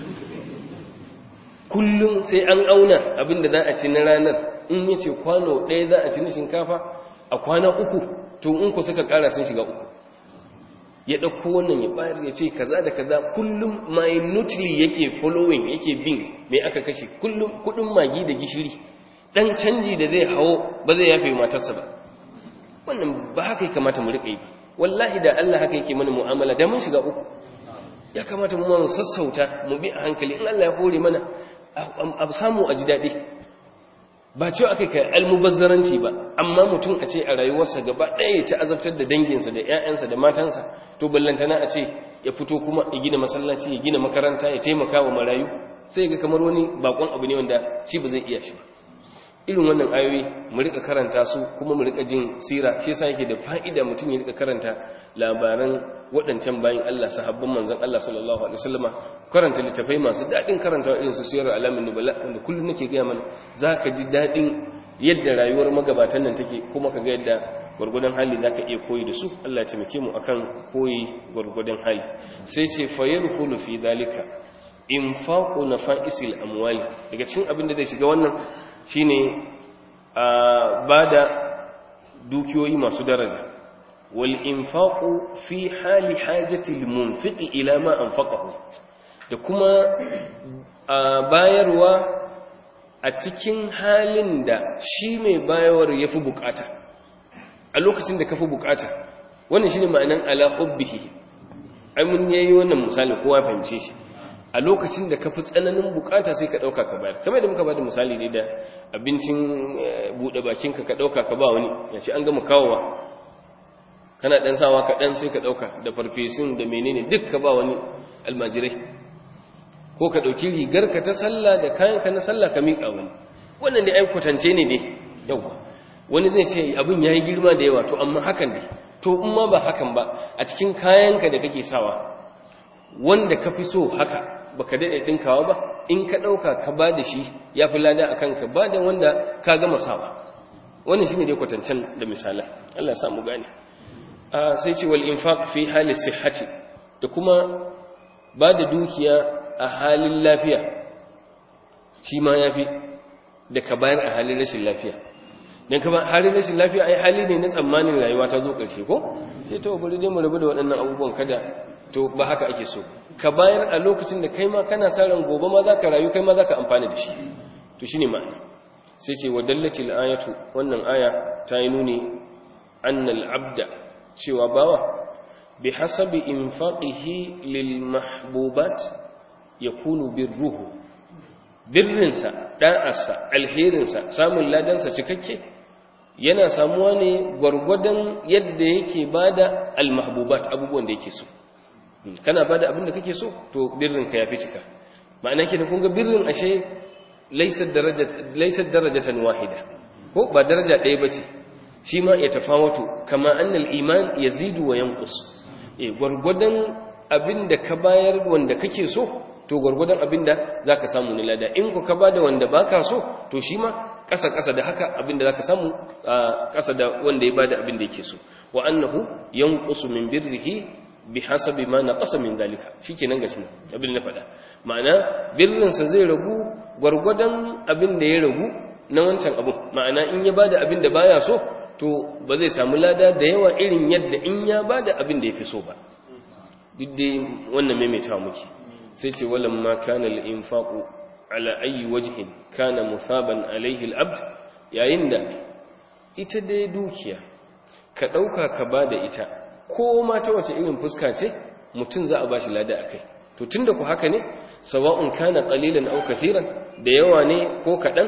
kullum sai an auna abinda za a ci na ranar in ya ce kwano ɗaya za a ci na shinkafa a kwana uku to in ku suka ƙara sun shiga uku ya ɗauko wannan ya bayar ya ce kaza da kaza kullum minutely yake following yake bin mai aka kashe kullum kudin magi da gishiri dan canji da zai hawo ba zai yafe matarsa ba wannan ba haka ya kamata mu riƙa yi ba wallahi da Allah haka yake mana mu'amala da mun shiga uku ya kamata mu mu sassauta mu bi a hankali in Allah ya hore mana a samu a ji daɗi ba cewa aka kai almubazzaranci ba amma mutum a ce a rayuwarsa gaba ɗaya ya ci azabtar da danginsa da 'ya'yansa da matansa to ballantana a ce ya fito kuma ya gina masallaci ya gina makaranta ya taimaka wa marayu sai ga kamar wani bakon abu ne wanda shi ba zai iya shi ba irin wannan ayoyi mu rika karanta su kuma mu rika jin sira shi yasa yake da fa'ida mutum ya rika karanta labaran waɗancan bayan Allah sahabban manzon Allah sallallahu alaihi wasallama karanta littafai masu daɗin karantawa irin su sirar alamin nubala wanda kullum nake gaya mana zaka ji daɗin yadda rayuwar magabatan nan take kuma ka ga yadda gwargwadon hali zaka iya koyi da su Allah ya taimake mu akan koyi gwargwadon hali sai ce fa yadkhulu fi dhalika infaqu nafa'isil amwali daga cikin abin da zai shiga wannan shine a bada dukiyoyi masu daraja wal infaqu fi hali hajati al munfiqi ila ma anfaqahu da kuma bayarwa a cikin halin da shi mai bayawar yafi bukata a lokacin da kafi bukata wannan shine ma'anan ala hubbihi ai mun yayi wannan misali kowa fahimce shi a lokacin da kafi tsananin bukata sai ka dauka ka bayar kamar da muka bada misali ne da abincin bude bakinka ka dauka ka ba wani yace an gama kawowa kana dan sawa ka dan sai ka dauka da farfesun da menene duk ka ba wani almajirai ko ka dauki rigar ka ta sallah da kayan ka na sallah ka mika wani wannan dai ai kwatance ne dai yawa wani zai ce abin yayi girma da yawa to amma hakan dai to in ma ba hakan ba a cikin kayanka da kake sawa wanda ka fi so haka baka daɗe ɗinkawa ba in ka ɗauka ka ba da shi ya fi lada a kanka ba da wanda ka gama sawa wannan shi ne dai kwatancen da misalai Allah samu gane sai ce wal infaq fi hali sihhati da kuma ba da dukiya a halin lafiya shi ma ya fi da ka bayar a halin rashin lafiya don kama halin rashin lafiya ai hali ne na tsammanin rayuwa ta zo ƙarshe ko sai ta bari dai mu rabu da waɗannan abubuwan kada to ba haka ake so ka bayar a lokacin da kai ma kana sa ran gobe ma za ka rayu kai ma za ka amfani da shi to shine ma'ana sai ce wadallatil ayatu wannan aya ta yi nuni annal abda cewa bawa bi hasabi infaqihi lil mahbubat yakunu birruhu birrinsa da'arsa alherinsa samun ladansa cikakke yana samuwa ne gwargwadon yadda yake bada almahbubat abubuwan da yake so kana bada abin da kake so to birrin ka yafi cika ma'ana kenan kun ga birrin ashe laysa darajat laysa darajatan wahida ko ba daraja ɗaya bace shi ma ya tafawatu kama annal iman yazidu wa yanqus eh gwargwadon abin da ka bayar wanda kake so to gwargwadon abin da zaka samu ne lada in ku ka bada wanda baka so to shi ma ƙasa ƙasa da haka abin da zaka samu ƙasa da wanda ya bada abin da yake so wa annahu yanqusu min birrihi bi hasabi ma naqasa min dalika shikenan gashi nan abin da na faɗa ma'ana birrin sa zai ragu gwargwadon abin da ya ragu na wancan abu ma'ana in ya bada abin da baya so to ba zai samu lada da yawa irin yadda in ya bada abin da yafi so ba duk dai wannan maimaitawa muke sai ce walam ma kana al-infaqu ala ayi wajhin kana musaban alaihi al-abd yayin da ita dai dukiya ka dauka ka bada ita ko ma ta wace irin fuska ce mutum za a bashi lada akai to tunda ku haka ne sawa'un kana qalilan aw kathiran da yawa ne ko kadan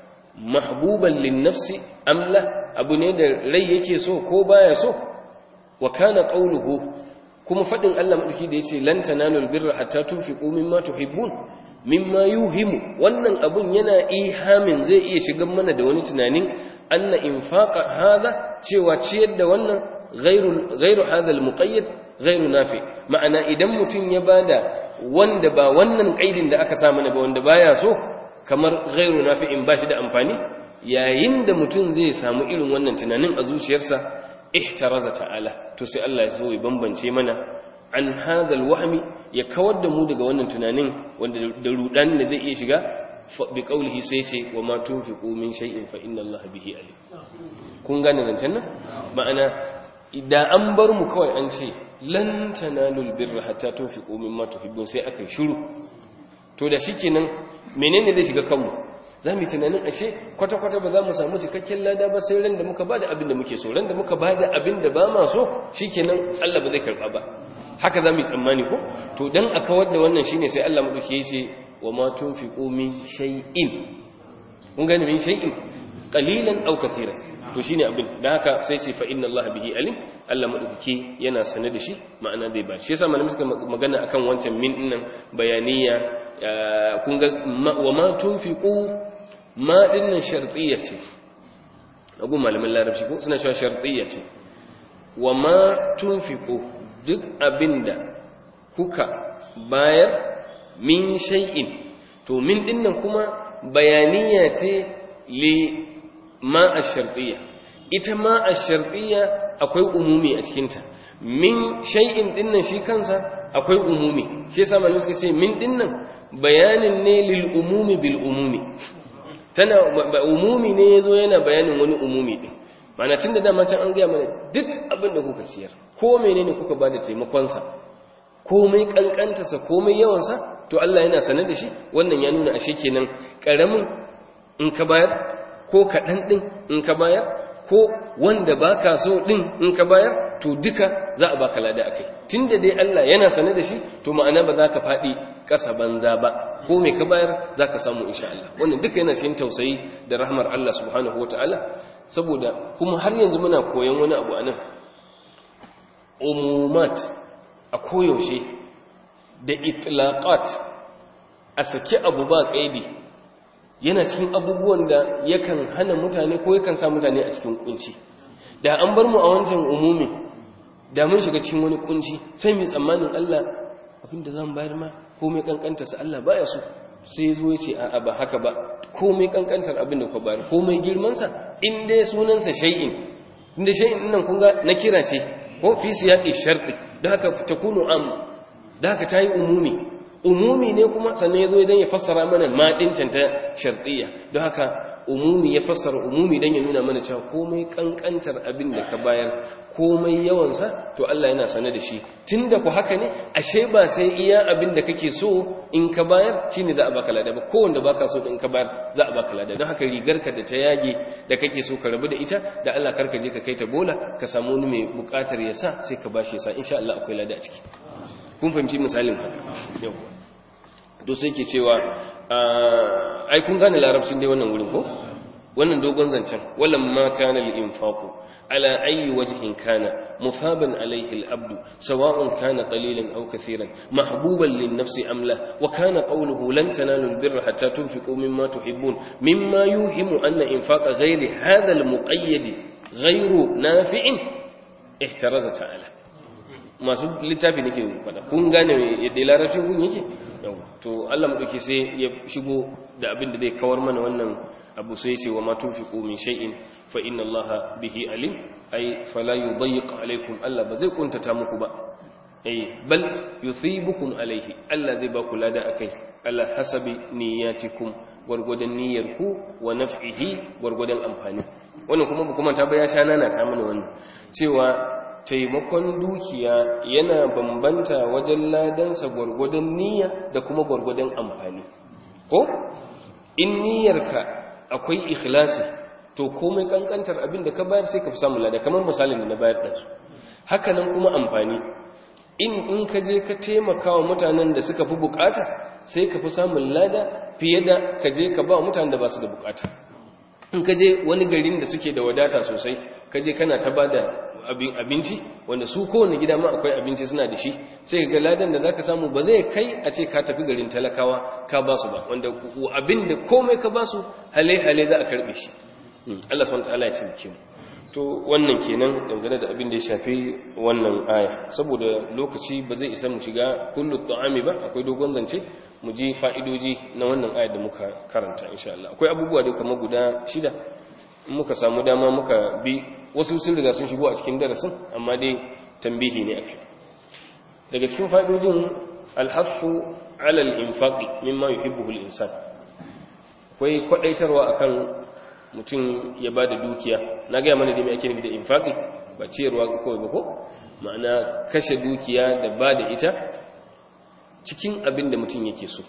mahbuban lin-nafsi am la abu ne da rai yake so ko baya so wa kana qawluhu kuma fadin Allah madauki da yace lan tanalul birra hatta tunfiqu mimma tuhibbun mimma yuhimu wannan abun yana ihamin zai iya shigan mana da wani tunanin anna infaqa hada cewa ciyar da wannan ghairu ghairu hada almuqayyad ghairu nafi ma'ana idan mutun ya bada wanda ba wannan kaidin da aka sa mana ba wanda baya so kamar ghairu nafi in bashi da amfani yayin da mutun zai samu irin wannan tunanin a zuciyarsa ihtaraza ta'ala to sai Allah ya zo ya bambance mana an hadal wahmi ya kawar da mu daga wannan tunanin wanda da rudan da zai iya shiga bi qaulihi sai ce wa ma tunfiqu min shay'in fa inna Allah bihi alim kun gane zancen nan ma'ana idan an bar mu kawai an ce lan tanalul birra hatta tunfiqu mimma tuhibbun sai aka shiru to da shikenan menene zai shiga kanmu za mu yi tunanin ashe kwata-kwata ba za mu samu cikakken lada ba sai ran da muka bada abin da muke so ran da muka bada abin da ba ma so shikenan Allah ba zai karba ba haka za mu yi tsammani ko to dan a kawar da wannan shine sai Allah madauki ya ce wa ma tunfiqu min shay'in kun gane min shay'in qalilan aw kathiran to shine abin dan haka sai ce fa inna Allah bihi alim Allah madauki yana sane da shi ma'ana zai ba shi yasa malamin suka magana akan wancan min dinnan bayaniya kun ga wa ma tunfiqu ma dinnan shartiyya ce agun malamin larabci ko suna cewa shartiyya ce wa ma tunfiqu duk abinda kuka bayar min shay'in to min dinnan kuma bayaniya ce li ma ash-shartiyya ita ma ash-shartiyya akwai umumi a cikinta min shay'in dinnan shi kansa akwai umumi shi yasa malamai suka ce min dinnan bayanin ne lil umumi bil umumi tana umumi ne yazo yana bayanin wani umumi din mana tunda dama can an gaya mana duk abin da kuka ciyar ko menene kuka bada taimakon sa komai kankanta sa komai yawan sa to Allah yana sanar da shi wannan ya nuna ashe kenan karamin in ka bayar ko kadan din in ka bayar ko wanda baka so din in ka bayar to duka za a baka lada akai tunda dai Allah yana sane da shi to ma'ana ba za ka fadi kasa banza ba ko me ka bayar za ka samu insha Allah wannan duka yana cikin tausayi da rahmar Allah subhanahu wataala saboda kuma har yanzu muna koyon wani abu anan umumat a koyaushe da itlaqat a saki abu ba kaidi yana cikin abubuwan da yakan hana mutane ko yakan sa mutane a cikin kunci da an bar mu a wancan umumi da mun shiga cikin wani kunci sai mu tsammanin Allah abinda zan bayar ma komai kankanta sa Allah baya so sai zo yace a ba haka ba komai kankantar abin da ka bayar komai girman sa in dai sunan sa shay'in inda shay'in nan kun ga na kira ce ko fi siyaqi sharti da haka takunu am da haka tayi umumi umumi ne kuma sannan ya zo idan ya fassara mana maɗincin ta sharɗiyya don haka umumi ya fassara umumi don ya nuna mana cewa komai ƙanƙantar abin da ka bayar komai yawansa to Allah yana sane da shi tun da ku haka ne ashe ba sai iya abin da kake so in ka bayar shi ne za a baka lada ba kowanda baka so in ka bayar za a baka lada don haka rigarka da ta yage da kake so ka rabu da ita da Allah karka je ka kai ta bola ka samu wani mai buƙatar ya sa sai ka bashi ya sa insha Allah akwai lada a ciki kun fahimci misalin haka yau to sai ke cewa ai kun gane larabcin dai wannan wurin ko wannan dogon zancen wallan ma kana lil infaqu ala ayi wajhin kana mufaban alayhi al abdu sawa'un kana qalilan aw kathiran mahbuban lin nafsi am la wa kana qawluhu lan tanalu al birra hatta tunfiqu mimma tuhibbun mimma yuhimu anna infaqa ghayri hadha al muqayyad ghayru nafi'in ihtaraza ta'ala masu littafi nake faɗa kun gane yadda larabcin kun yake to Allah madauki sai ya shigo da abin da zai kawar mana wannan abu sai ce wa ma tunfiqu min shay'in fa inna Allaha bihi alim ay fala yudayyiq alaykum Allah ba zai kuntata muku ba ay bal yuthibukum alayhi Allah zai ba ku lada akai ala hasabi niyyatikum gwargwadon niyyarku wa naf'ihi gwargwadon amfani wannan kuma kuma ta baya sha nana ta mana wannan cewa taimakon dukiya yana bambanta wajen ladansa gwargwadon niyya da kuma gwargwadon amfani ko in niyyarka akwai ikhlasi to komai kankantar abin da ka bayar sai ka fi samun lada kamar misalin da na bayar da su haka nan kuma amfani in in ka je ka taimaka wa mutanen da suka fi bukata sai ka fi samun lada fiye da ka je ka ba mutanen da ba su da bukata in ka je wani garin da suke da wadata sosai ka je kana ta ba da abinci wanda su kowane gida ma akwai abinci suna da shi sai ga ladan da zaka samu ba zai kai a ce ka tafi garin talakawa ka ba su ba wanda abin da komai ka ba su hale hale za a karbe shi Allah subhanahu wataala ya ce mu to wannan kenan dangane da abin da ya shafi wannan aya saboda lokaci ba zai isa mu shiga kullu ta'ami ba akwai dogon zance mu ji fa'idoji na wannan aya da muka karanta insha Allah akwai abubuwa da kamar guda shida muka samu dama muka bi wasu sun riga sun shigo a cikin darasin amma dai tambihi ne ake daga cikin fa'idojin alhafu alal infaqi mimma yuhibbuhu al-insan akwai kwadaitarwa akan mutum ya bada dukiya na ga mana da me ake nufi da infaqi ba ciyarwa kawai ba ko ma'ana kashe dukiya da bada ita cikin abin da mutum yake so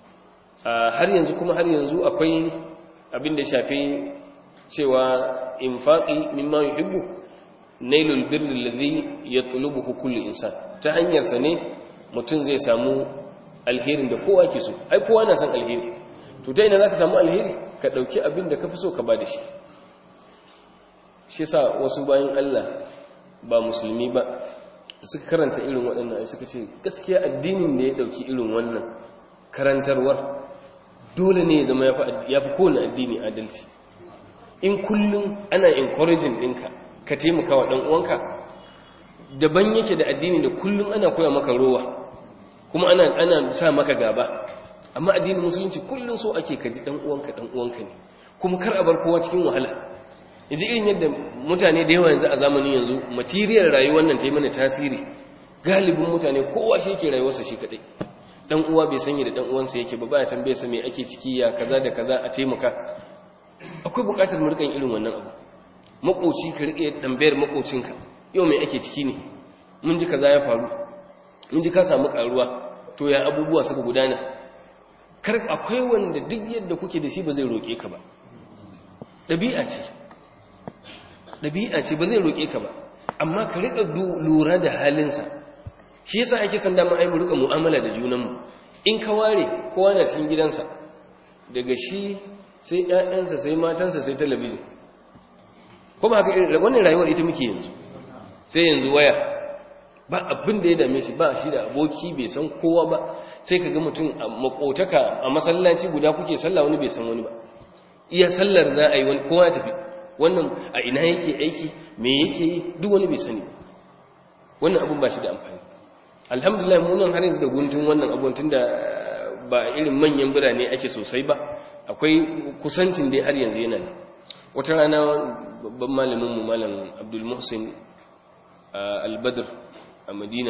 har yanzu kuma har yanzu akwai abin da shafi cewa infaqi mimma yuhibbu nailul birri alladhi yatlubuhu kullu insan ta hanyar sa ne mutum zai samu alherin da kowa ke so ai kowa na san alheri to ta ina zaka samu alheri ka dauki abin da kafi so ka bada shi shi yasa wasu bayan Allah ba musulmi ba suka karanta irin waɗannan ai suka ce gaskiya addinin da ya dauki irin wannan karantarwar dole ne ya zama ya fi kowane addini adalci in kullum ana encouraging ɗinka ka taimaka wa ɗan'uwanka daban yake da addini da kullum ana koya maka rowa kuma ana, ana sa maka gaba amma addinin musulunci kullum so ake kaji ɗan'uwanka ɗan'uwanka ne kuma kar a bar kowa cikin wahala yanzu irin yadda mutane da yawa yanzu a zamanin yanzu material rayuwar nan ta yi mana tasiri galibin mutane kowa shi yake rayuwarsa shi kadai dan uwa bai sanya da dan uwansa yake ba baya tambaye sa me ake ciki ya kaza da kaza a taimaka akwai bukatar mu rikan irin wannan abu makoci ka rike tambayar makocinka yau me ake ciki ne mun ji kaza ya faru mun ji ka samu karuwa to ya abubuwa suka gudana kar akwai wanda duk yadda kuke da shi ba zai roke ka ba dabi'a ce dabi'a ce ba zai roke ka ba amma ka rika lura da halinsa shi yasa ake san dama ai mu rika mu'amala da junanmu in ka ware kowa na cikin gidansa daga shi sai ƴaƴansa sai matansa sai talabijin ko ba haka irin wannan rayuwar ita muke yanzu sai yanzu waya ba abin da ya dame shi ba shi da aboki bai san kowa ba sai ka ga mutum a makotaka a masallaci guda kuke sallah wani bai san wani ba iya sallar za a yi wani kowa ya tafi wannan a ina yake aiki me yake yi duk wani bai sani wannan abin ba shi da amfani alhamdulillah mu nan har yanzu da guntun wannan abun tunda ba irin manyan birane ake sosai ba akwai kusancin dai har yanzu yana ne wata rana babban malamin mu malam Abdul Muhsin Al-Badr a Madina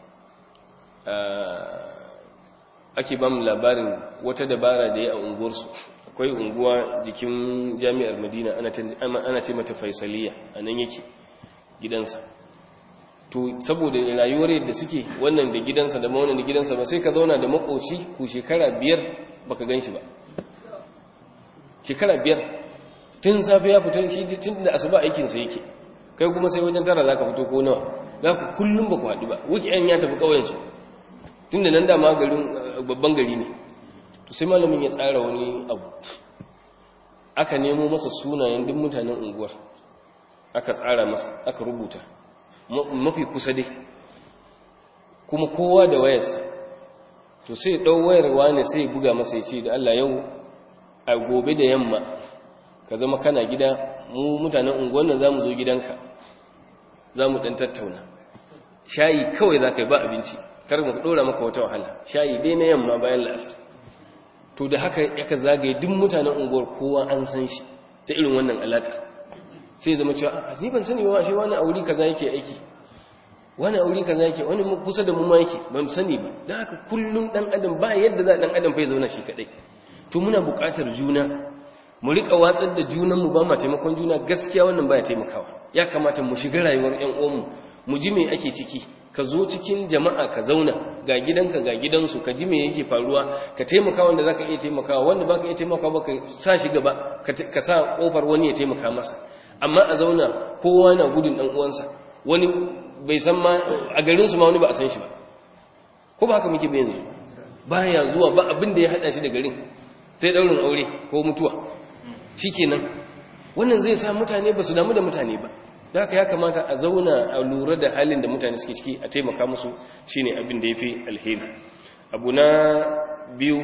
ake ba mu labarin wata dabara da ya a unguwarsu akwai unguwa jikin jami'ar Madina ana ce mata Faisaliya anan yake gidansa to saboda rayuwar yadda suke wannan da gidansa da wannan da gidansa ba sai ka zauna da makoci ku shekara biyar baka gan shi ba shekara biyar tun safe ya fita shi tun da asuba aikinsa yake kai kuma sai wajen tara za ka fito ko nawa za ku kullum ba ku haɗu ba wukiyan ya tafi ƙauyensu tun da nan dama garin babban gari ne to sai malamin ya tsara wani abu aka nemo masa sunayen duk mutanen unguwar aka tsara masa aka rubuta mafi kusa dai kuma kowa da wayarsa to sai ɗau wayar wane sai buga masa ya ce da Allah yau a gobe da yamma ka zama kana gida mu mutanen unguwan nan za mu zo gidanka za mu ɗan tattauna shayi kawai za ka yi ba abinci kar mu ɗora maka wata wahala shayi dai na yamma bayan la'asar to da haka yaka zagaye duk mutanen unguwar kowa an san shi ta irin wannan alaƙa sai zama cewa a ni ban sani ba shi wani auri kaza yake aiki wani auri kaza yake wani kusa da mu ma yake ban sani ba dan haka kullum dan adam ba yadda za dan adam fa ya zauna shi kadai to muna buƙatar juna mu rika watsar da junan mu ba ma taimakon juna gaskiya wannan baya taimakawa ya kamata mu shiga rayuwar ƴan uwanmu mu ji me ake ciki ka zo cikin jama'a ka zauna ga gidanka ga gidansu ka ji me yake faruwa ka taimaka wanda zaka iya taimakawa wanda baka iya taimakawa ba ka sa shi gaba ka sa kofar wani ya taimaka masa amma a zauna kowa na gudun ɗan uwansa wani bai san ma a garinsu ma wani ba a san shi ba ko ba haka muke bayan yanzu baya zuwa ba abin da ya haɗa shi da garin sai ɗaurin aure ko mutuwa shi kenan wannan zai sa mutane ba su damu da mutane ba da haka ya kamata a zauna a lura da halin da mutane suke ciki a taimaka musu shine abin da ya fi alheri abu na biyu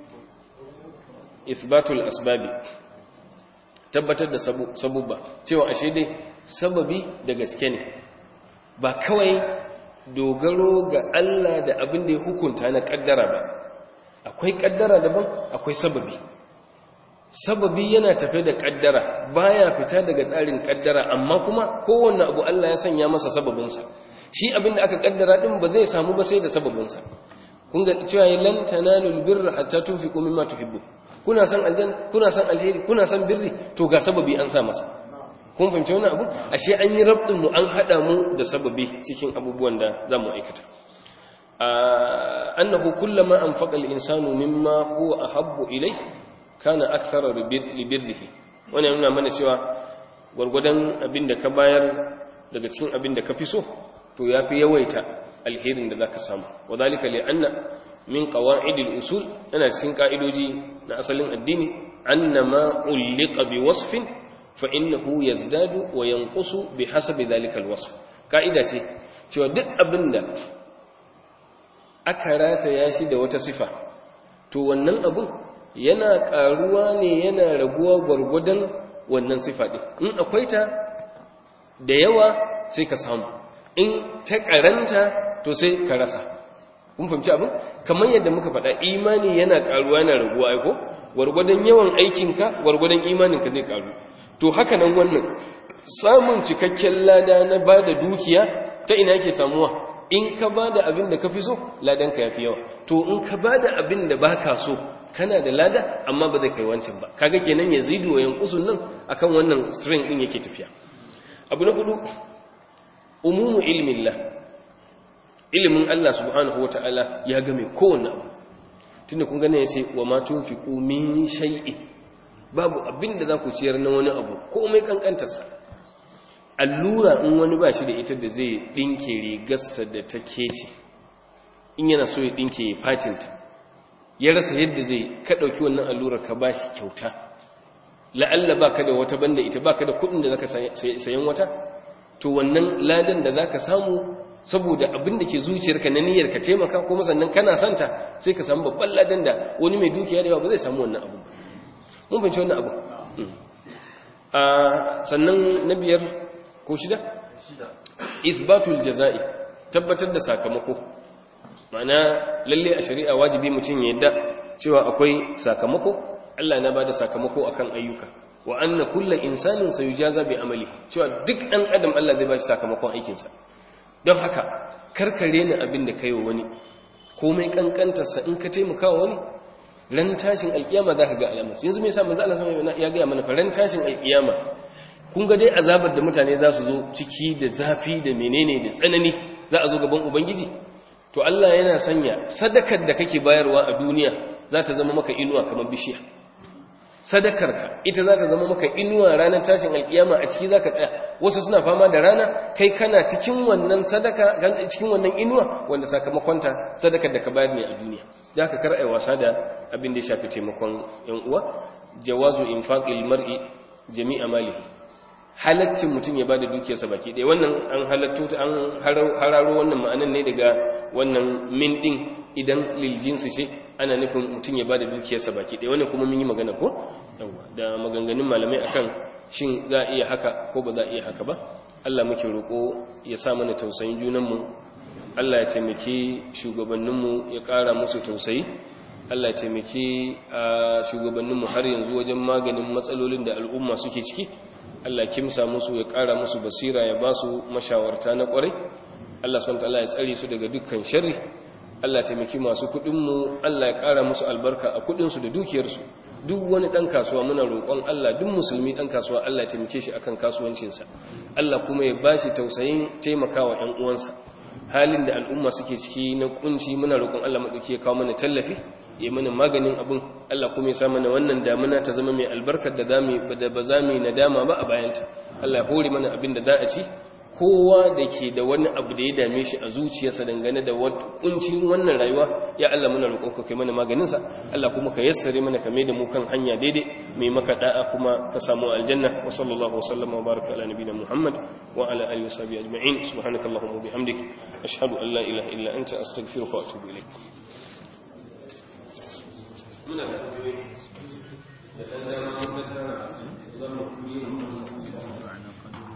isbatul asbabi tabbatar da sabubba cewa ashe dai sababi da gaske ne ba kawai dogaro ga Allah da abin da ya hukunta na kaddara ba akwai kaddara daban akwai sababi sababi yana tafe da kaddara baya fita daga tsarin kaddara amma kuma kowanne abu Allah ya sanya masa sababinsa shi abin da aka kaddara din ba zai samu ba sai da sababinsa kun ga cewa lan tanalul birra hatta tunfiqu mimma tuhibbu kuna san aljan kuna san alheri kuna san birri to ga sababi an sa masa kun fahimci wannan abu ashe an yi rabtin mu an hada mu da sababi cikin abubuwan da zamu aikata annahu kullama anfaqa al-insanu mimma huwa ahabbu ilay kana akthara li birrihi wannan yana mana cewa gurgudan abinda ka bayar daga cikin abinda ka fi so to yafi yawaita alherin da zaka samu wadhalika li anna min qawa'idil usul ana cikin ka'idoji na asalin addini annama ulliqa bi wasfin fa innahu yazdadu wa yanqusu bi hasabi dhalika alwasf ka'ida ce cewa duk abinda aka rataya shi da wata sifa to wannan abun yana karuwa ne yana raguwa gwargwadon wannan sifa din in akwai ta da yawa sai ka samu in ta karanta to sai ka rasa kun fahimci abin kamar yadda muka faɗa imani yana ƙaruwa yana raguwa aiko gwargwadon yawan aikinka gwargwadon imaninka zai ƙaru to haka nan wannan samun cikakken lada na ba da dukiya ta ina yake samuwa in ka ba da abin da ka fi so ladanka ya fi yawa to in ka ba da abin da ba ka so kana da lada amma ba zai kai wancan ba kaga kenan ya zidu wa yankusun nan akan wannan string din yake tafiya abu na hudu umumu ilmillah ilimin Allah subhanahu wataala ya game kowanne abu tunda kun gane yace wa ma tunfiqu min shay'in babu abin da za ku ciyar na wani abu komai kankantarsa allura in wani ba shi da ita da zai ɗinke rigarsa da ta kece in yana so ya ɗinke ya facinta ya rasa yadda zai ka ɗauki wannan allurar ka ba shi kyauta la'alla ba ka da wata banda ita ba ka da kuɗin da za ka sayan wata to wannan ladan da za ka samu saboda abin da ke zuciyarka na niyyar ka taimaka kuma sannan kana santa sai ka samu babban ladan da wani mai dukiya da yawa ba zai samu wannan abu mun fahimci wannan abu sannan na biyar ko shida isbatul jaza'i tabbatar da sakamako ma'ana lalle a shari'a wajibi mutum ya yadda cewa akwai sakamako Allah na bada sakamako akan ayyuka wa anna kullu insanin sayujaza bi amali cewa duk dan adam Allah zai bashi sakamakon aikinsa don haka karkare ni abin da kai wa wani komai kankantarsa in ka taimaka wa wani ran tashin alkiyama za ka ga alamarsa yanzu mai sa manzo Allah sama ya gaya mana fa ran tashin alkiyama kun ga dai azabar da mutane za su zo ciki da zafi da menene da tsanani za a zo gaban ubangiji to Allah yana sanya sadakar da kake bayarwa a duniya za ta zama maka inuwa kamar bishiya sadakarka ita za ta zama maka inuwa ranar tashin alkiyama a ciki za ka tsaya wasu suna fama da rana kai kana cikin wannan sadaka cikin wannan inuwa wanda sakamakonta sadakar da ka bayar ne a duniya za ka kar wasa da abin da ya shafi taimakon yan uwa jawazu infaqil mar'i jami'a malihi halaccin mutum ya bada dukiyarsa baki ɗaya wannan an halatto an hararo wannan ma'anan ne daga wannan min din idan lil jinsi ce ana nufin mutum ya bada dukiyarsa baki ɗaya wannan kuma mun yi magana ko yawa da maganganun malamai akan shin za a iya haka ko ba za a iya haka ba Allah muke roƙo ya sa mana tausayin junanmu Allah ya taimake shugabanninmu ya ƙara musu tausayi Allah ya taimake shugabanninmu har yanzu wajen maganin matsalolin da al'umma suke ciki Allah kimsa musu ya ƙara musu basira ya ba su mashawarta na ƙwarai Allah subhanahu ya tsare su daga dukkan sharri Allah taimaki masu kuɗinmu Allah ya ƙara musu albarka a kuɗinsu da dukiyarsu duk wani ɗan kasuwa muna roƙon Allah duk musulmi ɗan kasuwa Allah ya taimake shi akan kasuwancinsa Allah kuma ya bashi tausayin taimakawa ƴan uwansa halin da al'umma suke ciki na kunci muna roƙon Allah madauki ya kawo mana tallafi ya mana maganin abin Allah kuma ya sa mana wannan damuna ta zama mai albarkar da zamu da ba za mu nadama ba a bayanta Allah ya hore mana abin da za a ci kowa da ke da wani abu da ya dame shi a zuciyarsa dangane da kuncin wannan rayuwa ya Allah muna roƙon ka kai mana maganin sa Allah kuma ka yassare mana ka mai da mu kan hanya daidai mai maka da'a kuma ka samu aljanna wa sallallahu wa sallama wa baraka ala nabiyina Muhammad wa ala alihi wa sahbihi ajma'in subhanakallahumma wa bihamdik ashhadu an la ilaha illa anta astaghfiruka wa atubu ilaik muna da da ɗan dama da tara zama